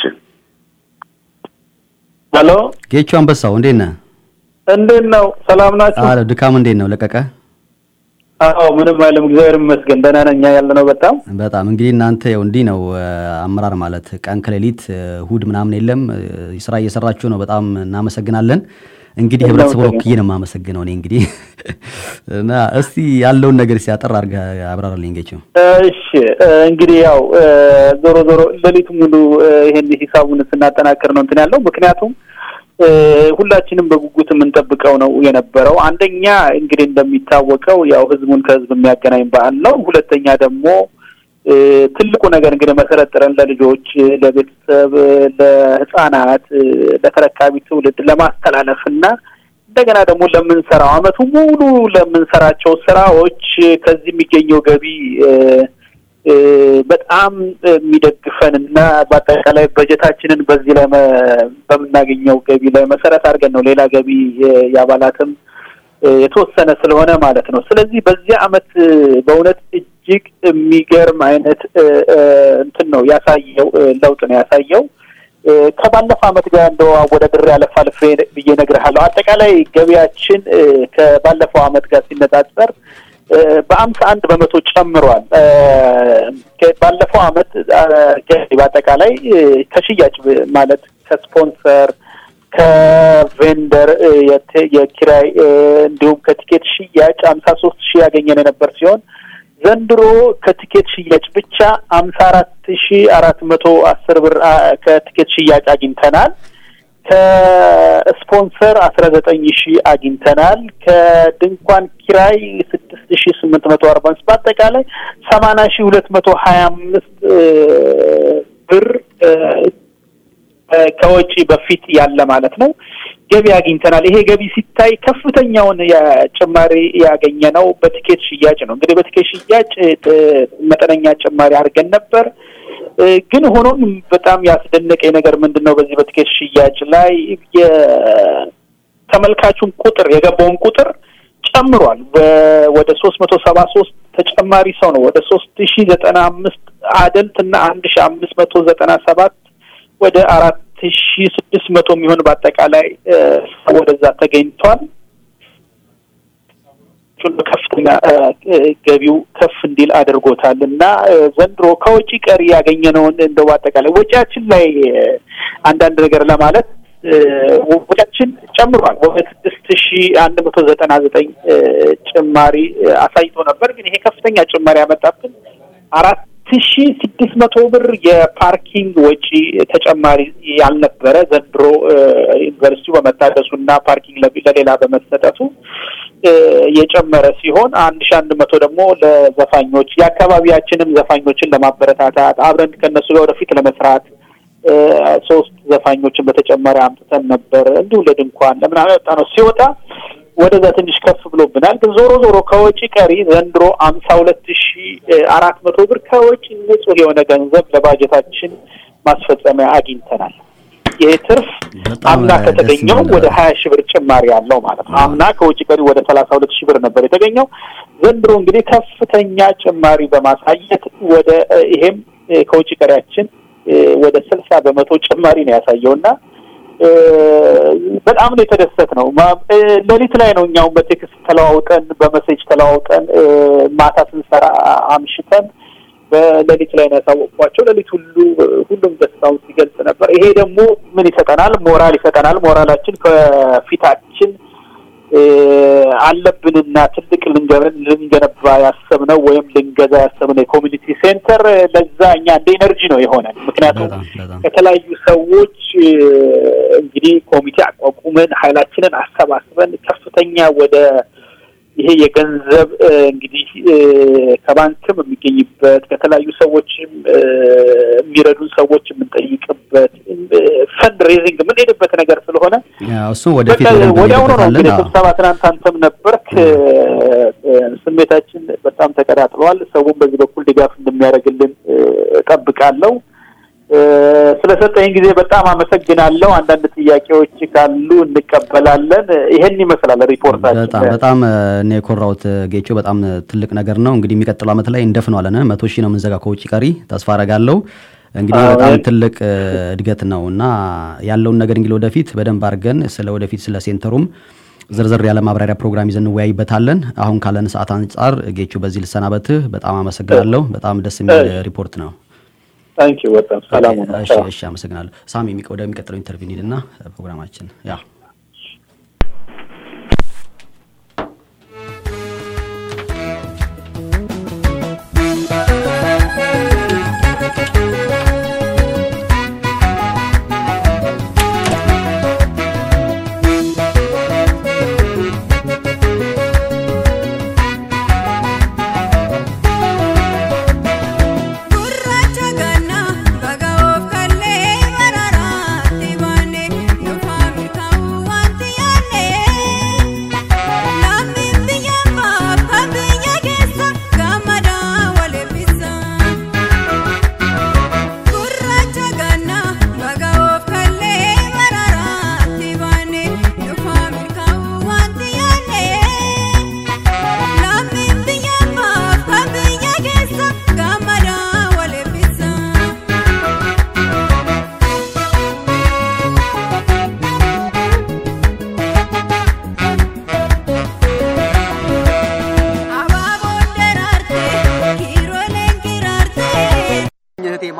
ሄሎ ጌቹ አንበሳው እንዴት ነህ? እንዴት ነው? ሰላም ናችሁ? አለ ድካም እንዴት ነው? ለቀቀ? አዎ ምንም አይልም፣ እግዚአብሔር ይመስገን ደህና ነኝ ያለ ነው። በጣም በጣም እንግዲህ እናንተ ያው እንዲህ ነው አመራር ማለት ቀን ከሌሊት እሁድ ምናምን የለም ስራ እየሰራችሁ ነው። በጣም እናመሰግናለን። እንግዲህ ህብረተሰቡን ወክዬ ነው የማመሰግነው እኔ እንግዲህ እና እስቲ ያለውን ነገር ሲያጠር አድርገህ አብራራልኝ ጌቸው። እሺ እንግዲህ ያው ዞሮ ዞሮ ሌሊቱ ሙሉ ይሄን ሂሳቡን ስናጠናክር ነው እንትን ያለው ምክንያቱም ሁላችንም በጉጉት የምንጠብቀው ነው የነበረው። አንደኛ እንግዲህ እንደሚታወቀው ያው ህዝቡን ከህዝብ የሚያገናኝ በዓል ነው። ሁለተኛ ደግሞ ትልቁ ነገር እንግዲህ መሰረት ጥረን ለልጆች፣ ለቤተሰብ፣ ለህፃናት፣ ለተረካቢ ትውልድ ለማስተላለፍ እና እንደገና ደግሞ ለምንሰራው አመቱ ሙሉ ለምንሰራቸው ስራዎች ከዚህ የሚገኘው ገቢ በጣም የሚደግፈን እና በአጠቃላይ በጀታችንን በዚህ ላይ በምናገኘው ገቢ ላይ መሰረት አድርገን ነው ሌላ ገቢ የአባላትም የተወሰነ ስለሆነ ማለት ነው። ስለዚህ በዚህ አመት በእውነት እጅግ የሚገርም አይነት እንትን ነው ያሳየው ለውጥ ነው ያሳየው። ከባለፈው አመት ጋር እንደው አወዳድሬ አለፍ አልፌ ብዬ እነግርሃለሁ። አጠቃላይ ገቢያችን ከባለፈው አመት ጋር ሲነጻጸር እ፣ በአምሳ አንድ በመቶ ጨምሯል። እ፣ ከ- ባለፈው አመት እ፣ ገቢ በአጠቃላይ እ፣ ከሽያጭ ብ- ማለት ከስፖንሰር ከቬንደር እ፣ የት- የኪራይ እ፣ እንዲሁም ከቲኬት ሽያጭ ሀምሳ ሶስት ሺህ ያገኘን የነበር ሲሆን ዘንድሮ ከቲኬት ሽያጭ ብቻ ሀምሳ አራት ሺህ አራት መቶ አስር ብር አ፣ ከቲኬት ሽያጭ አግኝተናል። ከስፖንሰር አስራ ዘጠኝ ሺህ አግኝተናል። ከድንኳን ኪራይ ስድስት ሺህ ስምንት መቶ አርባ አምስት በአጠቃላይ ሰማንያ ሺህ ሁለት መቶ ሀያ አምስት ብር እ፣ እ፣ ከወጪ በፊት ያለ ማለት ነው ገቢ አግኝተናል። ይሄ ገቢ ሲታይ ከፍተኛውን የጭማሪ ያገኘ ነው በቲኬት ሽያጭ ነው። እንግዲህ በቲኬት ሽያጭ እ፣ መጠነኛ ጭማሪ አድርገን ነበር። እ፣ ግን ሆኖም በጣም ያስደነቀኝ ነገር ምንድን ነው? በዚህ በቲኬት ሽያጭ ላይ የተመልካቹን ቁጥር የገባውን ቁጥር ጨምሯል። በ- ወደ ሶስት መቶ ሰባ ሶስት ተጨማሪ ሰው ነው ወደ ሶስት ሺ ዘጠና አምስት አደልት እና አንድ ሺ አምስት መቶ ዘጠና ሰባት ወደ አራት ሺ ስድስት መቶ የሚሆን በአጠቃላይ እ፣ ሰው ወደዛ ተገኝቷል። ቹን ከፍተኛ እ፣ እ፣ ገቢው ከፍ እንዲል አድርጎታል እና እ፣ ዘንድሮ ከወጪ ቀሪ ያገኘነውን እንደው በአጠቃላይ ወጪያችን ላይ እ፣ አንዳንድ ነገር ለማለት እ፣ ወጪያችን ጨምሯል። ወደ ስድስት ሺ አንድ መቶ ዘጠና ዘጠኝ እ፣ ጭማሪ እ፣ አሳይቶ ነበር። ግን ይሄ ከፍተኛ ጭማሪ ያመጣብን አራት ሺ ስድስት መቶ ብር የፓርኪንግ ወጪ ተጨማሪ ያልነበረ ዘንድሮ እ፣ ዩኒቨርሲቲው በመታደሱና ፓርኪንግ ለቢ- ለሌላ በመሰጠቱ እ፣ የጨመረ ሲሆን አንድ ሺ አንድ መቶ ደግሞ ለዘፋኞች የአካባቢያችንም ዘፋኞችን ለማበረታታት አብረን ከእነሱ ጋር ወደፊት ለመስራት እ፣ ሶስት ዘፋኞችን በተጨማሪ አምጥተን ነበር። እንዲሁ ለድንኳን ለምናምን ያወጣ ነው ሲወጣ ወደዛ ትንሽ ከፍ ብሎብናል። ግን ዞሮ ዞሮ ከወጪ ቀሪ ዘንድሮ አምሳ ሁለት ሺ አራት መቶ ብር ከወጪ ንጹህ የሆነ ገንዘብ ለባጀታችን ማስፈጸሚያ አግኝተናል። ይህ ትርፍ አምና ደስ ከተገኘው የሚል ወደ ሀያ ሺህ ብር ጭማሪ ያለው ማለት ነው። አምና ከውጭ ቀሪ ወደ ሰላሳ ሁለት ሺህ ብር ነበር የተገኘው። ዘንድሮ እንግዲህ ከፍተኛ ጭማሪ በማሳየት ወደ እ፣ ይሄም እ፣ ከውጭ ቀሪያችን እ፣ ወደ ስልሳ በመቶ ጭማሪ ነው ያሳየውና እ፣ በጣም ነው የተደሰት ነው። ማ- እ፣ ሌሊት ላይ ነው እኛውን በቴክስት ተለዋውጠን በመሴጅ ተለዋውጠን እ፣ ማታ ስንሰራ አምሽተን በሌሊት ላይ ነው ያሳወቅኳቸው። ሌሊት ሁሉ ሁሉም ደስታውን ሲገልጽ ነበር። ይሄ ደግሞ ምን ይሰጠናል? ሞራል ይሰጠናል። ሞራላችን ከፊታችን እ፣ አለብንና ትልቅ ልንገ- ልንገነባ ያሰብነው ወይም ልንገዛ ያሰብነው የኮሚኒቲ ሴንተር እ፣ ለዛ እኛ እንደ ኤነርጂ ነው የሆነን። ምክንያቱም ከተለያዩ ሰዎች እ፣ እንግዲህ ኮሚቴ አቋቁመን ኃይላችንን አሰባስበን ከፍተኛ ወደ ይሄ የገንዘብ እ፣ እንግዲህ እ፣ ከባንክም የሚገኝበት ከተለያዩ ሰዎችም እ፣ የሚረዱን ሰዎች የምንጠይቅበት ፈንድ ሬዚንግ የምንሄድበት ነገር ስለሆነ ያው እሱ ወደፊት በቃ በደንብ ወዲያውኑ ነው እንሄድበታለን። እንግዲህ አዎ። ስብሰባ ትናንት አንተም ነበርክ። እ፣ እ፣ ስሜታችን በጣም ተቀጣጥሏል። ሰውም በዚህ በኩል ድጋፍ እንደሚያደርግልን እ፣ እጠብቃለሁ። እ፣ ስለሰጠኝ ጊዜ በጣም አመሰግናለሁ። አንዳንድ ጥያቄዎች ካሉ እንቀበላለን። ይሄን ይመስላል ሪፖርታችን። በጣም በጣም እ፣ እኔ የኮራሁት እ፣ ጌቾ በጣም እ፣ ትልቅ ነገር ነው። እንግዲህ የሚቀጥለው ዓመት ላይ እንደፍነዋለን። መቶ ሺህ ነው የምንዘጋ ከውጭ ቀሪ ተስፋ አረጋለሁ። እንግዲህ አዎ፣ በጣም እ- ትልቅ እ፣ እድገት ነው እና ያለውን ነገር እንግዲህ ወደፊት በደንብ አድርገን ስለ ወደፊት ስለ ሴንተሩም ዝርዝር ያለ ማብራሪያ ፕሮግራም ይዘን እንወያይበታለን። አሁን ካለን ሰዓት አንጻር ጌቹ በዚህ ልሰናበትህ። በጣም አመሰግናለሁ። በጣም ደስ የሚል እሺ። ሪፖርት ነው። ታንኪ በጣም ሰላም ሁኑ። እሺ፣ እሺ፣ አመሰግናለሁ። ሳሚ የሚቀ- ወደሚቀጥለው ኢንተርቪው እንሂድና እ፣ ፕሮግራማችን ያ Gurraacha ganna baga of kallee baraaraatti baanee nuufaa mirkaa'uu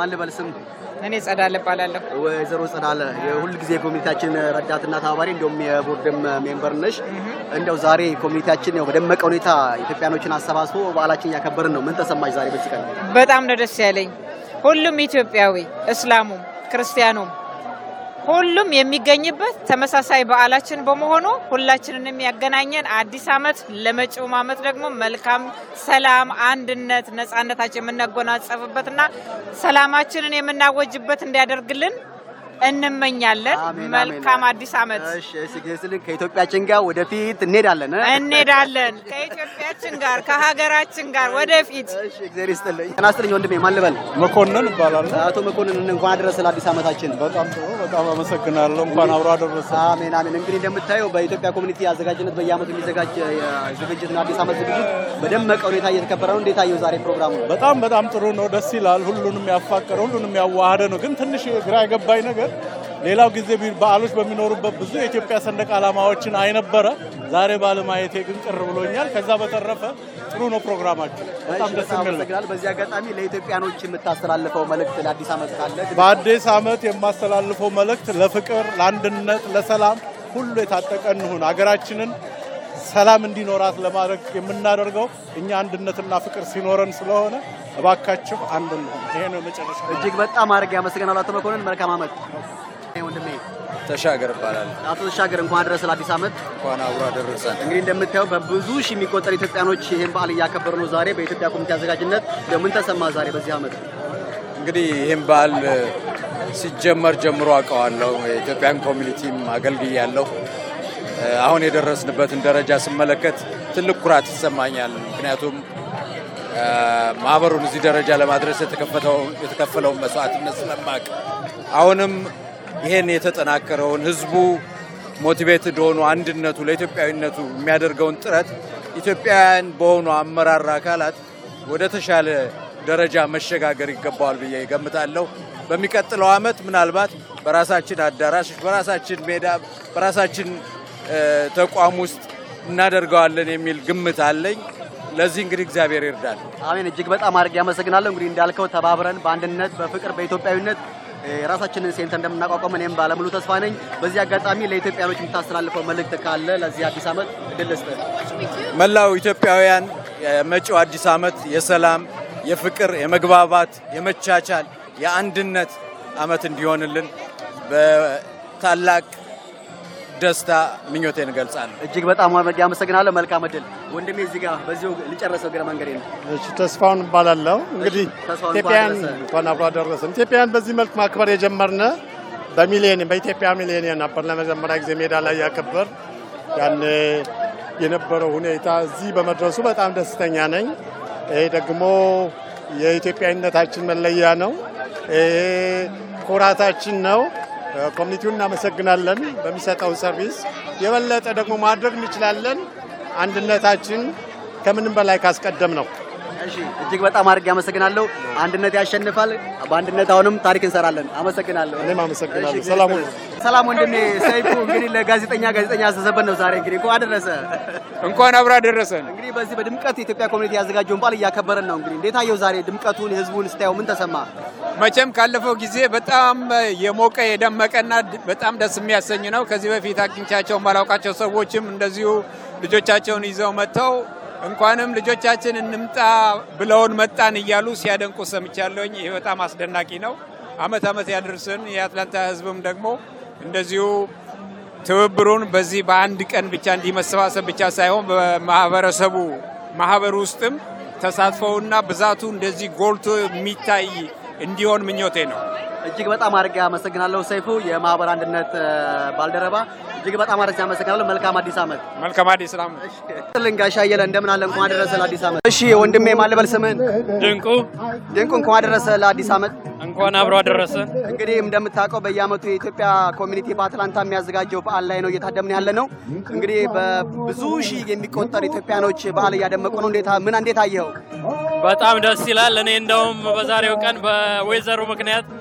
ማን ልበል ስም? እኔ ጸዳለ እባላለሁ። ወይዘሮ ጸዳለ የሁል ጊዜ ኮሚኒቲያችን ረዳትና ተባባሪ እንዲሁም የቦርድም ሜምበር ነሽ። እንደው ዛሬ ኮሚኒቲያችን ያው በደመቀ ሁኔታ ኢትዮጵያኖችን አሰባስቦ በዓላችን እያከበርን ነው። ምን ተሰማሽ ዛሬ በዚህ ቀን? በጣም ነው ደስ ያለኝ። ሁሉም ኢትዮጵያዊ እስላሙም ክርስቲያኑም ሁሉም የሚገኝበት ተመሳሳይ በዓላችን በመሆኑ ሁላችንንም ያገናኘን አዲስ ዓመት ለመጪውም ዓመት ደግሞ መልካም ሰላም፣ አንድነት፣ ነጻነታችን የምናጎናጸፍበትና ሰላማችንን የምናወጅበት እንዲያደርግልን እንመኛለን። መልካም አዲስ ዓመት። እሺ፣ እሺ፣ ግስልን ከኢትዮጵያችን ጋር ወደፊት እንሄዳለን እ? እንሄዳለን ከኢትዮጵያችን ጋር ከሀገራችን ጋር ወደፊት። እሺ፣ እግዚአብሔር ይስጥልኝ። ጤና ይስጥልኝ ወንድሜ፣ ማን ልበል? መኮንን ይባላል። አቶ መኮንን እንኳን አደረሰ ለአዲስ ዓመታችን። በጣም ጥሩ፣ በጣም አመሰግናለሁ። እንኳን አብሮ አደረሰ። አሜን አሜን። እንግዲህ እንደምታየው በኢትዮጵያ ኮሚኒቲ አዘጋጅነት በየዓመቱ የሚዘጋጅ ዝግጅት ነው። አዲስ ዓመት ዝግጅት በደመቀ ሁኔታ እየተከበረ ነው። እንዴት አየው ዛሬ ፕሮግራሙ? በጣም በጣም ጥሩ ነው። ደስ ይላል። ሁሉንም ያፋቀረ ሁሉንም ያዋሃደ ነው። ግን ትንሽ ግራ የገባኝ ነገር ሌላው ጊዜ ቢ- በዓሎች በሚኖሩበት ብዙ የኢትዮጵያ ሰንደቅ ዓላማዎችን አይነበረ ዛሬ ባለማየቴ ግን ቅር ብሎኛል። ከዛ በተረፈ ጥሩ ነው ፕሮግራማችን። በጣም ደስ የሚል ነው። አመሰግናለሁ። በዚህ አጋጣሚ ለኢትዮጵያኖች የምታስተላልፈው መልእክት ለአዲስ ዓመት ካለ በአዲስ ዓመት የማስተላልፈው መልእክት ለፍቅር፣ ለአንድነት፣ ለሰላም ሁሉ የታጠቀ እንሁን። ሀገራችንን ሰላም እንዲኖራት ለማድረግ የምናደርገው እኛ አንድነትና ፍቅር ሲኖረን ስለሆነ እባካችሁ አንድ እንሁን። ይሄ ነው መጨረሻ። እጅግ በጣም አድርጌ አመሰግናለሁ አቶ መኮንን። መልካም ዓመት ወንድሜ። ተሻገር እባላለሁ። አቶ ተሻገር እንኳን አደረሰ ለአዲስ ዓመት። እንኳን አብሮ አደረሰን። እንግዲህ እንደምታየው በብዙ ሺህ የሚቆጠሩ ኢትዮጵያኖች ይህን በዓል እያከበሩ ነው። ዛሬ በኢትዮጵያ ኮሚቴ አዘጋጅነት ምን ተሰማ ዛሬ በዚህ ዓመት? እንግዲህ ይህም በዓል ሲጀመር ጀምሮ አውቀዋለሁ። የኢትዮጵያን ኮሚኒቲም አገልግያለሁ። አሁን የደረስንበትን ደረጃ ስመለከት ትልቅ ኩራት ይሰማኛል። ምክንያቱም ማህበሩን እዚህ ደረጃ ለማድረስ የተከፈለውን መስዋዕትነት ስለማቅ አሁንም ይሄን የተጠናከረውን ህዝቡ ሞቲቬትድ ሆኖ አንድነቱ ለኢትዮጵያዊነቱ የሚያደርገውን ጥረት ኢትዮጵያውያን በሆኑ አመራር አካላት ወደ ተሻለ ደረጃ መሸጋገር ይገባዋል ብዬ ገምታለሁ። በሚቀጥለው ዓመት ምናልባት በራሳችን አዳራሽ፣ በራሳችን ሜዳ፣ በራሳችን ተቋም ውስጥ እናደርገዋለን የሚል ግምት አለኝ። ለዚህ እንግዲህ እግዚአብሔር ይርዳል። አሜን። እጅግ በጣም አድርጌ አመሰግናለሁ። እንግዲህ እንዳልከው ተባብረን በአንድነት በፍቅር በኢትዮጵያዊነት የራሳችንን ሴንተር እንደምናቋቋም እኔም ባለሙሉ ተስፋ ነኝ። በዚህ አጋጣሚ ለኢትዮጵያኖች የምታስተላልፈው መልእክት ካለ ለዚህ አዲስ ዓመት እድል ልስጥህ። መላው ኢትዮጵያውያን የመጪው አዲስ ዓመት የሰላም፣ የፍቅር፣ የመግባባት፣ የመቻቻል፣ የአንድነት ዓመት እንዲሆንልን በታላቅ ደስታ ምኞቴን እገልጻለሁ። እጅግ በጣም አድርጌ አመሰግናለሁ። መልካም እድል ወንድሜ። እዚህ ጋር በዚሁ ልጨርሰው እግረ መንገዴ ነው። እሺ ተስፋውን እባላለሁ። እንግዲህ ተስፋውን ኢትዮጵያን እንኳን አደረሰ። እንኳን አብሮ አደረሰን። ኢትዮጵያን በዚህ መልክ ማክበር የጀመርነ በሚሊኒየም በኢትዮጵያ ሚሊኒየም ነበር ለመጀመሪያ ጊዜ ሜዳ ላይ ያከበር ያን የነበረው ሁኔታ እዚህ በመድረሱ በጣም ደስተኛ ነኝ። ይሄ ደግሞ የኢትዮጵያዊነታችን መለያ ነው። ይሄ ኩራታችን ነው። ኮሚኒቲውን እናመሰግናለን በሚሰጠው ሰርቪስ። የበለጠ ደግሞ ማድረግ እንችላለን። አንድነታችን ከምንም በላይ ካስቀደም ነው። እሺ እጅግ በጣም አድርጌ አመሰግናለሁ። አንድነት ያሸንፋል። በአንድነት አሁንም ታሪክ እንሰራለን። አመሰግናለሁ። እኔም አመሰግናለሁ። እሺ፣ ሰላም ሁኑ። ሰላም ወንድሜ ሰይፉ። እንግዲህ ለጋዜጠኛ ጋዜጠኛ ያዘዘበት ነው ዛሬ እንግዲህ እንኳን አደረሰ። እንኳን አብራ ደረሰን። እንግዲህ በዚህ በድምቀት የኢትዮጵያ ኮሚኒቲ ያዘጋጀውን በዓል እያከበረን ነው። እንግዲህ እንዴት አየው ዛሬ ድምቀቱን፣ ህዝቡን ስታየው ምን ተሰማ? መቼም ካለፈው ጊዜ በጣም የሞቀ የደመቀና በጣም ደስ የሚያሰኝ ነው። ከዚህ በፊት አግኝቻቸው ማላውቃቸው ሰዎችም እንደዚሁ ልጆቻቸውን ይዘው መጥተው እንኳንም ልጆቻችን እንምጣ ብለውን መጣን እያሉ ሲያደንቁ ሰምቻለሁኝ። ይህ በጣም አስደናቂ ነው። አመት አመት ያደርስን። የአትላንታ ህዝብም ደግሞ እንደዚሁ ትብብሩን በዚህ በአንድ ቀን ብቻ እንዲህ መሰባሰብ ብቻ ሳይሆን በማህበረሰቡ ማህበር ውስጥም ተሳትፈውና ብዛቱ እንደዚህ ጎልቶ የሚታይ እንዲሆን ምኞቴ ነው። እጅግ በጣም አድርጌ አመሰግናለሁ ሰይፉ፣ የማህበር አንድነት እ፣ ባልደረባ እጅግ በጣም አድርጌ አመሰግናለሁ። መልካም አዲስ ዓመት። መልካም አዲስ ዓመት። ጥልን ጋሻ አየለ እንደምን አለ? እንኳን አደረሰ ለአዲስ ዓመት። እሺ ወንድሜ ማን ልበል ስምህን? ድንቁ ድንቁ፣ እንኳን አደረሰ ለአዲስ ዓመት። እንኳን አብሮ አደረሰ። እንግዲህ እንደምታውቀው በየዓመቱ የኢትዮጵያ ኮሚኒቲ በአትላንታ የሚያዘጋጀው በዓል ላይ ነው እየታደምን ያለ ነው። እንግዲህ በብዙ ሺህ የሚቆጠሩ ኢትዮጵያኖች በዓል እያደመቁ ነው። እንዴት ምን እንዴት አየኸው? በጣም ደስ ይላል። እኔ እንደውም በዛሬው ቀን በወይዘሩ ምክንያት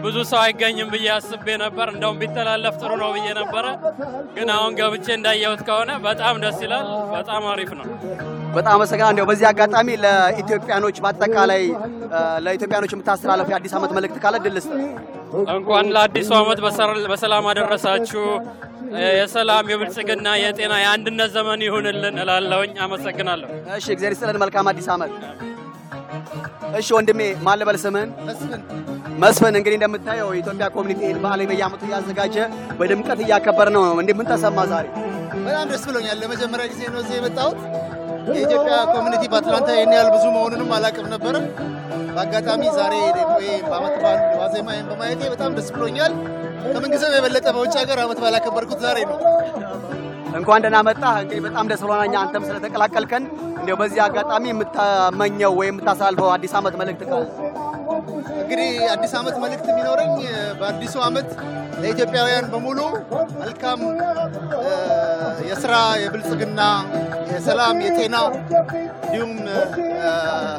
ብዙ ሰው አይገኝም ብዬ አስቤ ነበር። እንደውም ቢተላለፍ ጥሩ ነው ብዬ ነበረ። ግን አሁን ገብቼ እንዳየሁት ከሆነ በጣም ደስ ይላል። በጣም አሪፍ ነው። በጣም አመሰግናለሁ። እንዲያው በዚህ አጋጣሚ ለኢትዮጵያኖች በአጠቃላይ እ፣ ለኢትዮጵያኖች የምታስተላለፉ የአዲስ ዓመት መልእክት ካለ ድል ስጥ። እንኳን ለአዲሱ ዓመት በሰር- በሰላም አደረሳችሁ። የሰላም፣ የብልጽግና፣ የጤና፣ የአንድነት ዘመን ይሁንልን እላለሁኝ። አመሰግናለሁ። እሺ፣ እግዚአብሔር ይስጥልን። መልካም አዲስ ዓመት። እሺ ወንድሜ ማን ልበል ስምህን? መስፍን። እንግዲህ እንደምታየው የኢትዮጵያ ኮሚኒቲ ይህን በዓል በየዓመቱ እያዘጋጀ በድምቀት እያከበረ ነው። እንዴ ምን ተሰማ ዛሬ? በጣም ደስ ብሎኛል። ለመጀመሪያ ጊዜ ነው እዚህ የመጣሁት። የኢትዮጵያ ኮሚኒቲ በአትላንታ ይህን ያህል ብዙ መሆኑንም አላውቅም ነበረ። በአጋጣሚ ዛሬ ደግሞ ይሄ በዓመት በዓል ዋዜማ ይህን በማየቴ በጣም ደስ ብሎኛል። ከምንጊዜም የበለጠ በውጭ ሀገር ዓመት በዓል ያከበርኩት ዛሬ ነው። እንኳን ደህና መጣህ። እንግዲህ በጣም ደስ ብሎናል እኛ አንተም ስለተቀላቀልከን። እንዲያው በዚህ አጋጣሚ የምታመኘው ወይም የምታሳልፈው አዲስ ዓመት መልእክት ካለ? እንግዲህ አዲስ ዓመት መልእክት የሚኖረኝ በአዲሱ ዓመት ለኢትዮጵያውያን በሙሉ መልካም እ፣ የስራ፣ የብልጽግና፣ የሰላም፣ የጤና እንዲሁም እ፣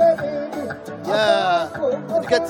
የእድገት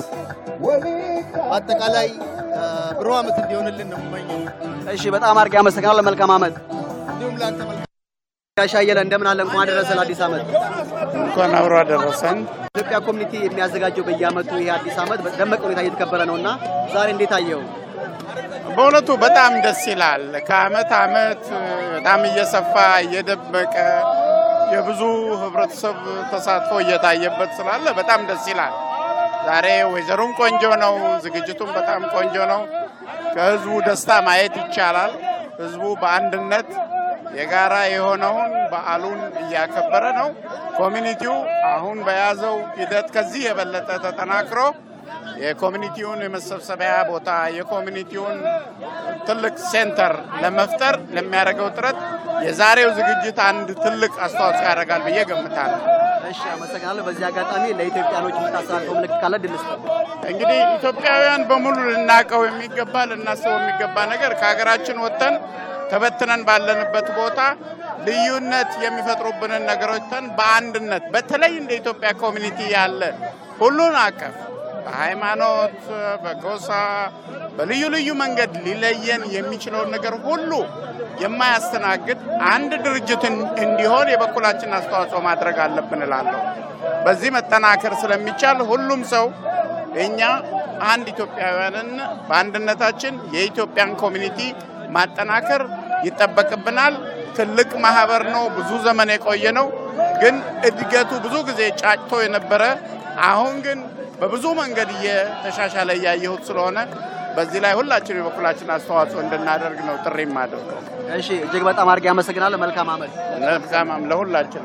በአጠቃላይ እ፣ ብሩህ ዓመት እንዲሆንልን ነው የምመኘው። እሺ፣ በጣም አድርጌ አመሰግናለሁ። መልካም ዓመት። እንዲሁም ለአንተ መልካም ጋሽ አየለ እንደምን አለ? እንኳን አደረሰ ለአዲስ ዓመት። እንኳን አብሮ አደረሰን። ኢትዮጵያ ኮሚኒቲ የሚያዘጋጀው በየዓመቱ ይሄ አዲስ ዓመት በደመቀ ሁኔታ እየተከበረ ነው እና ዛሬ እንዴት አየው? በእውነቱ በጣም ደስ ይላል። ከአመት አመት በጣም እየሰፋ እየደመቀ የብዙ ህብረተሰብ ተሳትፎ እየታየበት ስላለ በጣም ደስ ይላል። ዛሬ ወይዘሩም ቆንጆ ነው፣ ዝግጅቱም በጣም ቆንጆ ነው። ከህዝቡ ደስታ ማየት ይቻላል። ህዝቡ በአንድነት የጋራ የሆነውን በዓሉን እያከበረ ነው። ኮሚኒቲው አሁን በያዘው ሂደት ከዚህ የበለጠ ተጠናክሮ የኮሚኒቲውን የመሰብሰቢያ ቦታ የኮሚኒቲውን ትልቅ ሴንተር ለመፍጠር ለሚያደርገው ጥረት የዛሬው ዝግጅት አንድ ትልቅ አስተዋጽኦ ያደርጋል ብዬ ገምታለሁ። እሺ፣ አመሰግናለሁ። በዚህ አጋጣሚ ለኢትዮጵያኖች የምታስተላልፈው ምልክት ካለ ድል ስጥ። እንግዲህ ኢትዮጵያውያን በሙሉ ልናውቀው የሚገባ ልናስበው የሚገባ ነገር ከሀገራችን ወጥተን ተበትነን ባለንበት ቦታ ልዩነት የሚፈጥሩብንን ነገሮች ተን በአንድነት በተለይ እንደ ኢትዮጵያ ኮሚኒቲ ያለ ሁሉን አቀፍ በሃይማኖት፣ በጎሳ፣ በልዩ ልዩ መንገድ ሊለየን የሚችለውን ነገር ሁሉ የማያስተናግድ አንድ ድርጅት እንዲሆን የበኩላችን አስተዋጽኦ ማድረግ አለብን እላለሁ። በዚህ መጠናከር ስለሚቻል ሁሉም ሰው እኛ አንድ ኢትዮጵያውያንን በአንድነታችን የኢትዮጵያን ኮሚኒቲ ማጠናከር ይጠበቅብናል። ትልቅ ማህበር ነው፣ ብዙ ዘመን የቆየ ነው። ግን እድገቱ ብዙ ጊዜ ጫጭቶ የነበረ አሁን ግን በብዙ መንገድ እየተሻሻለ እያየሁት ስለሆነ በዚህ ላይ ሁላችን የበኩላችን አስተዋጽኦ እንድናደርግ ነው ጥሪ የማደርገው። እሺ፣ እጅግ በጣም አድርጌ አመሰግናለሁ። መልካም ዓመት። መልካም ዓመት ለሁላችን።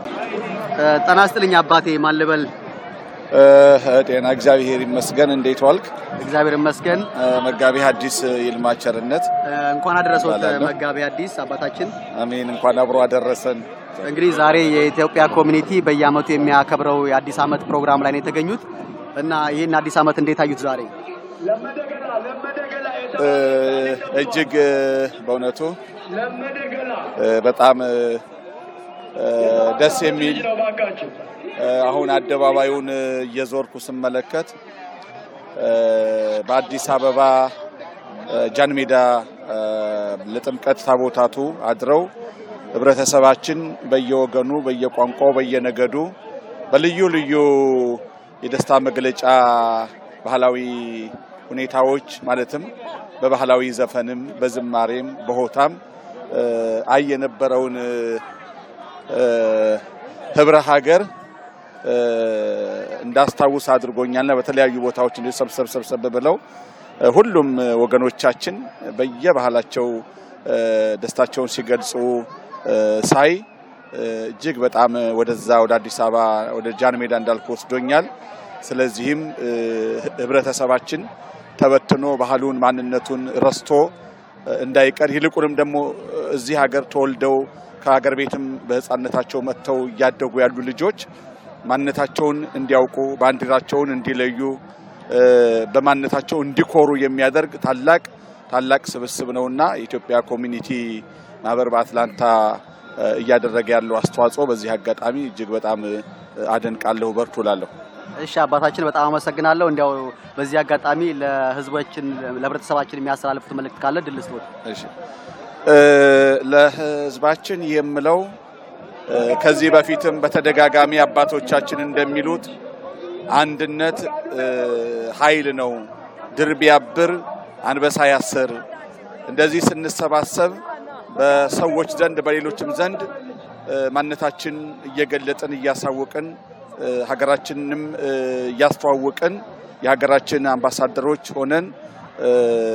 ጤና ይስጥልኝ አባቴ። ማን ልበል? ጤና እግዚአብሔር ይመስገን። እንዴት ዋልክ? እግዚአብሔር ይመስገን። መጋቢ ሐዲስ ይልማ ቸርነት እንኳን አደረሰዎት እባላለሁ። መጋቢ አዲስ አባታችን። አሜን። እንኳን አብሮ አደረሰን። እንግዲህ ዛሬ የኢትዮጵያ ኮሚኒቲ በየዓመቱ የሚያከብረው የአዲስ ዓመት ፕሮግራም ላይ ነው የተገኙት እና ይህን አዲስ ዓመት እንዴት አዩት ዛሬ? እ፣ እጅግ እ፣ በእውነቱ እ፣ በጣም እ፣ እ፣ ደስ የሚል እ፣ አሁን አደባባዩን እ፣ እየዞርኩ ስመለከት እ፣ በአዲስ አበባ እ፣ ጃን ሜዳ እ፣ ለጥምቀት ታቦታቱ አድረው ህብረተሰባችን በየወገኑ በየቋንቋው በየነገዱ በልዩ ልዩ የደስታ መግለጫ ባህላዊ ሁኔታዎች ማለትም በባህላዊ ዘፈንም በዝማሬም በሆታም እ፣ አይ የነበረውን እ፣ እ፣ ህብረ ሀገር እ፣ እንዳስታውስ አድርጎኛልና በተለያዩ ቦታዎች እንዲሁ ሰብሰብ ሰብሰብ ብለው እ፣ ሁሉም ወገኖቻችን በየባህላቸው እ፣ ደስታቸውን ሲገልጹ እ፣ ሳይ እ፣ እጅግ በጣም ወደዛ ወደ አዲስ አበባ ወደ ጃን ሜዳ እንዳልኩ ወስዶኛል። ስለዚህም እ፣ ህብረተሰባችን ተበትኖ ባህሉን ማንነቱን ረስቶ እ፣ እንዳይቀር ይልቁንም ደግሞ እዚህ ሀገር ተወልደው ከሀገር ቤትም በህፃነታቸው መጥተው እያደጉ ያሉ ልጆች ማንነታቸውን እንዲያውቁ ባንዲራቸውን እንዲለዩ እ፣ በማንነታቸው እንዲኮሩ የሚያደርግ ታላቅ ታላቅ ስብስብ ነውና የኢትዮጵያ ኮሚኒቲ ማህበር በአትላንታ እ፣ እያደረገ ያለው አስተዋጽኦ በዚህ አጋጣሚ እጅግ በጣም እ፣ አደንቃለሁ። በርቱ እላለሁ። እሺ አባታችን በጣም አመሰግናለሁ። እንዲያው በዚህ አጋጣሚ ለህዝቦችን ለህብረተሰባችን የሚያስተላልፉት መልእክት ካለ ድል ስጥዎት። እሺ እ፣ ለህዝባችን የምለው እ፣ ከዚህ በፊትም በተደጋጋሚ አባቶቻችን እንደሚሉት አንድነት እ፣ ኃይል ነው። ድር ቢያብር አንበሳ ያስር። እንደዚህ ስንሰባሰብ በሰዎች ዘንድ በሌሎችም ዘንድ እ፣ ማንነታችን እየገለጥን እያሳወቅን እ፣ ሀገራችንንም እ፣ እያስተዋወቅን የሀገራችን አምባሳደሮች ሆነን እ፣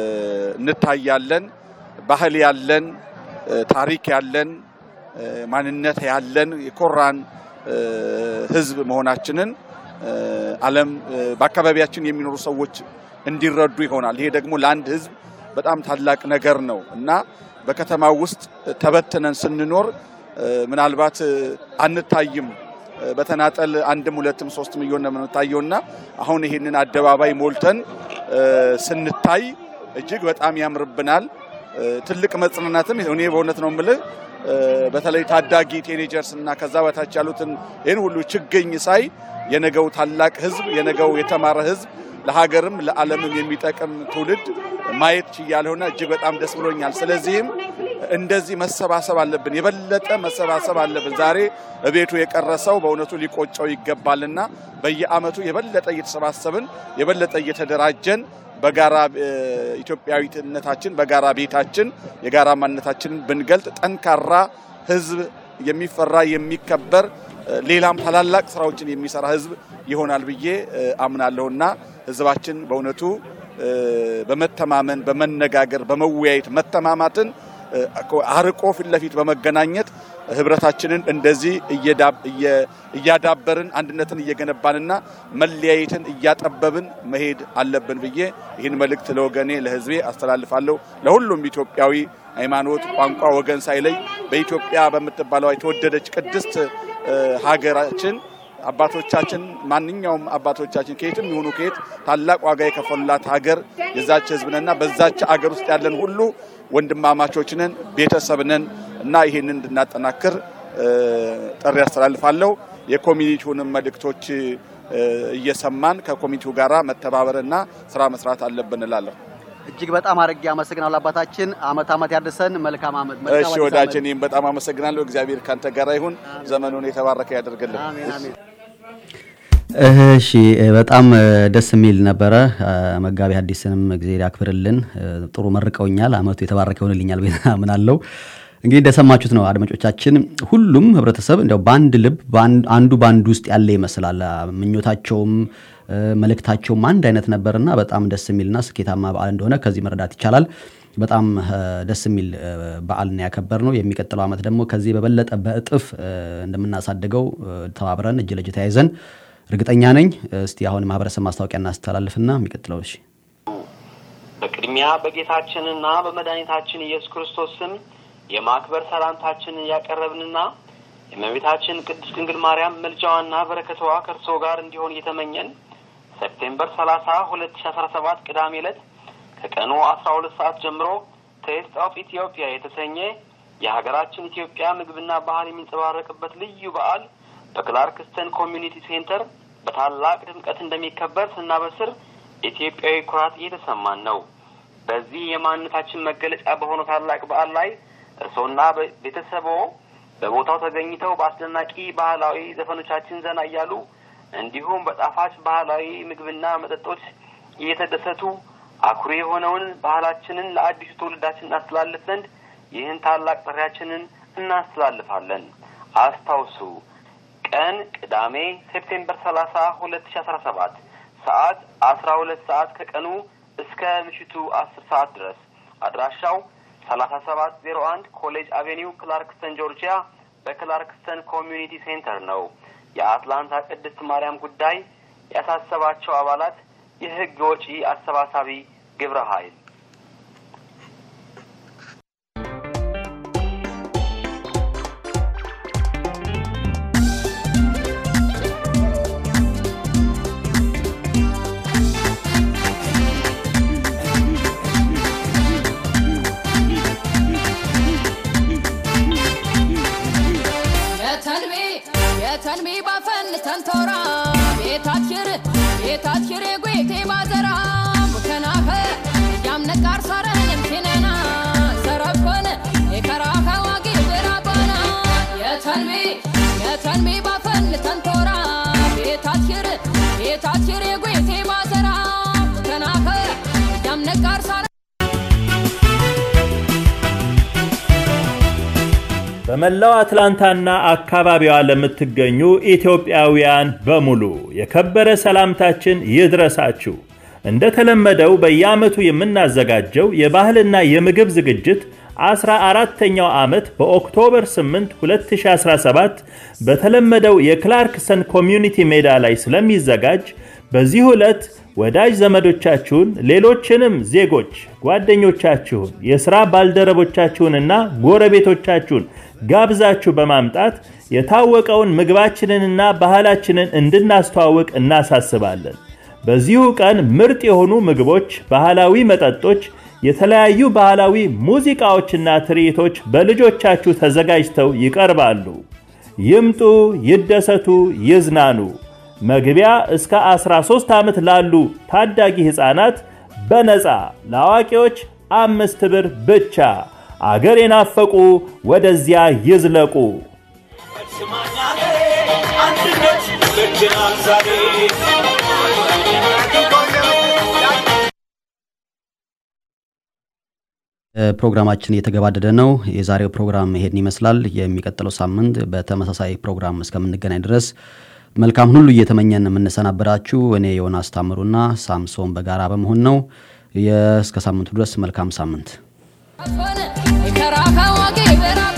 እንታያለን። ባህል ያለን እ፣ ታሪክ ያለን እ፣ ማንነት ያለን የኮራን እ፣ ህዝብ መሆናችንን እ፣ ዓለም እ፣ በአካባቢያችን የሚኖሩ ሰዎች እንዲረዱ ይሆናል። ይሄ ደግሞ ለአንድ ህዝብ በጣም ታላቅ ነገር ነው እና በከተማው ውስጥ ተበትነን ስንኖር እ፣ ምናልባት እ፣ አንታይም። እ፣ በተናጠል አንድም ሁለትም ሶስትም እየሆነ ነው የምንታየው እና አሁን ይሄንን አደባባይ ሞልተን እ፣ ስንታይ እጅግ በጣም ያምርብናል። እ፣ ትልቅ መጽናናትም እኔ በእውነት ነው የምልህ እ፣ በተለይ ታዳጊ ቴኔጀርስ እና ከዛ በታች ያሉትን ይህን ሁሉ ችግኝ ሳይ የነገው ታላቅ ህዝብ የነገው የተማረ ህዝብ ለሀገርም ለዓለምም የሚጠቅም ትውልድ ማየት ችያለሁና እጅግ በጣም ደስ ብሎኛል። ስለዚህም እንደዚህ መሰባሰብ አለብን፣ የበለጠ መሰባሰብ አለብን። ዛሬ እቤቱ የቀረሰው በእውነቱ ሊቆጨው ይገባልና በየአመቱ የበለጠ እየተሰባሰብን የበለጠ እየተደራጀን በጋራ እ፣ ኢትዮጵያዊነታችን በጋራ ቤታችን የጋራ ማንነታችንን ብንገልጥ ጠንካራ ህዝብ የሚፈራ የሚከበር እ፣ ሌላም ታላላቅ ስራዎችን የሚሰራ ህዝብ ይሆናል ብዬ እ፣ አምናለሁና ህዝባችን በእውነቱ እ፣ በመተማመን በመነጋገር በመወያየት መተማማትን እ፣ አርቆ ፊት ለፊት በመገናኘት ህብረታችንን እንደዚህ እየዳብ- እየ- እያዳበርን አንድነትን እየገነባንና መለያየትን እያጠበብን መሄድ አለብን ብዬ ይህን መልእክት ለወገኔ ለህዝቤ አስተላልፋለሁ። ለሁሉም ኢትዮጵያዊ ሃይማኖት፣ ቋንቋ፣ ወገን ሳይለይ በኢትዮጵያ በምትባለው የተወደደች ቅድስት እ፣ ሀገራችን አባቶቻችን ማንኛውም አባቶቻችን ከየትም ይሁኑ ከየት ታላቅ ዋጋ የከፈሉላት ሀገር የዛች ህዝብ ነንና በዛች ሀገር ውስጥ ያለን ሁሉ ወንድማማቾች ነን፣ ቤተሰብ ነን እና ይህንን እንድናጠናክር እ፣ ጥሪ ያስተላልፋለሁ። የኮሚኒቲውንም መልእክቶች እ፣ እየሰማን ከኮሚኒቲው ጋራ መተባበርና ስራ መስራት አለብን እላለሁ። እጅግ በጣም አድርጌ አመሰግናለሁ አባታችን። አመት አመት ያድርሰን። መልካም አመት። መልካም እሺ አዲስ ወዳጅ፣ ዓመት። እኔም በጣም አመሰግናለሁ። እግዚአብሔር ካንተ ጋር ይሁን፣ ዘመኑን የተባረከ ያደርግልን። አሜን አሜን። እሺ በጣም እ፣ ደስ የሚል ነበረ። እ፣ መጋቢ ሐዲስንም እግዚአብሔር ያክብርልን። እ፣ ጥሩ መርቀውኛል። አመቱ የተባረከ ይሆንልኛል ብዬ አምናለሁ። እንግዲህ እንደሰማችሁት ነው አድማጮቻችን፣ ሁሉም ህብረተሰብ እንዲያው በአንድ ልብ በአንድ- አንዱ በአንዱ ውስጥ ያለ ይመስላል። አ፣ ምኞታቸውም እ፣ መልእክታቸውም አንድ አይነት ነበርና በጣም ደስ የሚልና ስኬታማ በዓል እንደሆነ ከዚህ መረዳት ይቻላል። በጣም እ፣ ደስ የሚል እ፣ በዓል ነው ያከበር ነው። የሚቀጥለው ዓመት ደግሞ ከዚህ በበለጠ በእጥፍ እ፣ እንደምናሳድገው እ፣ ተባብረን እጅ ለእጅ ተያይዘን እርግጠኛ ነኝ። እስቲ አሁን ማህበረሰብ ማስታወቂያ እናስተላልፍና የሚቀጥለው እሺ በቅድሚያ በጌታችንና በመድኃኒታችን ኢየሱስ ክርስቶስ ስም የማክበር ሰላምታችንን ያቀረብንና የእመቤታችን ቅድስት ድንግል ማርያም መልጃዋና በረከቷ ከእርስዎ ጋር እንዲሆን እየተመኘን ሴፕቴምበር ሰላሳ ሁለት ሺ አስራ ሰባት ቅዳሜ ዕለት ከቀኑ አስራ ሁለት ሰዓት ጀምሮ ቴስት ኦፍ ኢትዮጵያ የተሰኘ የሀገራችን ኢትዮጵያ ምግብና ባህል የሚንጸባረቅበት ልዩ በዓል በክላርክስተን ኮሚዩኒቲ ሴንተር በታላቅ ድምቀት እንደሚከበር ስናበስር ኢትዮጵያዊ ኩራት እየተሰማን ነው። በዚህ የማንነታችን መገለጫ በሆነው ታላቅ በዓል ላይ እርስዎና ቤተሰብዎ በቦታው ተገኝተው በአስደናቂ ባህላዊ ዘፈኖቻችን ዘና እያሉ እንዲሁም በጣፋጭ ባህላዊ ምግብና መጠጦች እየተደሰቱ አኩሪ የሆነውን ባህላችንን ለአዲሱ ትውልዳችን እናስተላልፍ ዘንድ ይህን ታላቅ ጥሪያችንን እናስተላልፋለን። አስታውሱ፣ ቀን ቅዳሜ ሴፕቴምበር ሰላሳ ሁለት ሺ አስራ ሰባት ሰዓት አስራ ሁለት ሰዓት ከቀኑ እስከ ምሽቱ አስር ሰዓት ድረስ አድራሻው ሰላሳ ሰባት ዜሮ አንድ ኮሌጅ አቬኒው ክላርክስተን ጆርጂያ በክላርክስተን ኮሚዩኒቲ ሴንተር ነው። የአትላንታ ቅድስት ማርያም ጉዳይ ያሳሰባቸው አባላት የህግ ወጪ አሰባሳቢ ግብረ ኃይል የተንቢ የተንቢ ባፈን ተንቶራ ቤታችን ቤታት ሽሬ ጉቴ ባዘራ ሙከናኸ ያምነቃር ሳረንም ቴነና ሰረኮነ የከራኸ ዋጊ ብራባና የተንቢ የተንቢ ባፈን ተንቶራ ቤታት ሽር ቤታት ሽሬ ጉቴ ባዘራ ሙከናኸ ያምነቃር ሳረ በመላው አትላንታና አካባቢዋ ለምትገኙ ኢትዮጵያውያን በሙሉ የከበረ ሰላምታችን ይድረሳችሁ። እንደተለመደው በየዓመቱ የምናዘጋጀው የባህልና የምግብ ዝግጅት አስራ አራተኛው ዓመት በኦክቶበር 8 2017 በተለመደው የክላርክሰን ኮሚዩኒቲ ሜዳ ላይ ስለሚዘጋጅ በዚህ ዕለት ወዳጅ ዘመዶቻችሁን፣ ሌሎችንም ዜጎች ጓደኞቻችሁን፣ የሥራ ባልደረቦቻችሁንና ጎረቤቶቻችሁን ጋብዛችሁ በማምጣት የታወቀውን ምግባችንንና ባህላችንን እንድናስተዋውቅ እናሳስባለን። በዚሁ ቀን ምርጥ የሆኑ ምግቦች፣ ባህላዊ መጠጦች፣ የተለያዩ ባህላዊ ሙዚቃዎችና ትርኢቶች በልጆቻችሁ ተዘጋጅተው ይቀርባሉ። ይምጡ፣ ይደሰቱ፣ ይዝናኑ። መግቢያ እስከ 13 ዓመት ላሉ ታዳጊ ሕፃናት በነፃ ለአዋቂዎች አምስት ብር ብቻ። አገር የናፈቁ ወደዚያ ይዝለቁ። ፕሮግራማችን እየተገባደደ ነው። የዛሬው ፕሮግራም ይሄን ይመስላል። የሚቀጥለው ሳምንት በተመሳሳይ ፕሮግራም እስከምንገናኝ ድረስ መልካም ሁሉ እየተመኘን የምንሰናበራችሁ እኔ ዮናስ ታምሩና ሳምሶን በጋራ በመሆን ነው። እስከ ሳምንቱ ድረስ መልካም ሳምንት። የከራኸ ዋጊ ብራ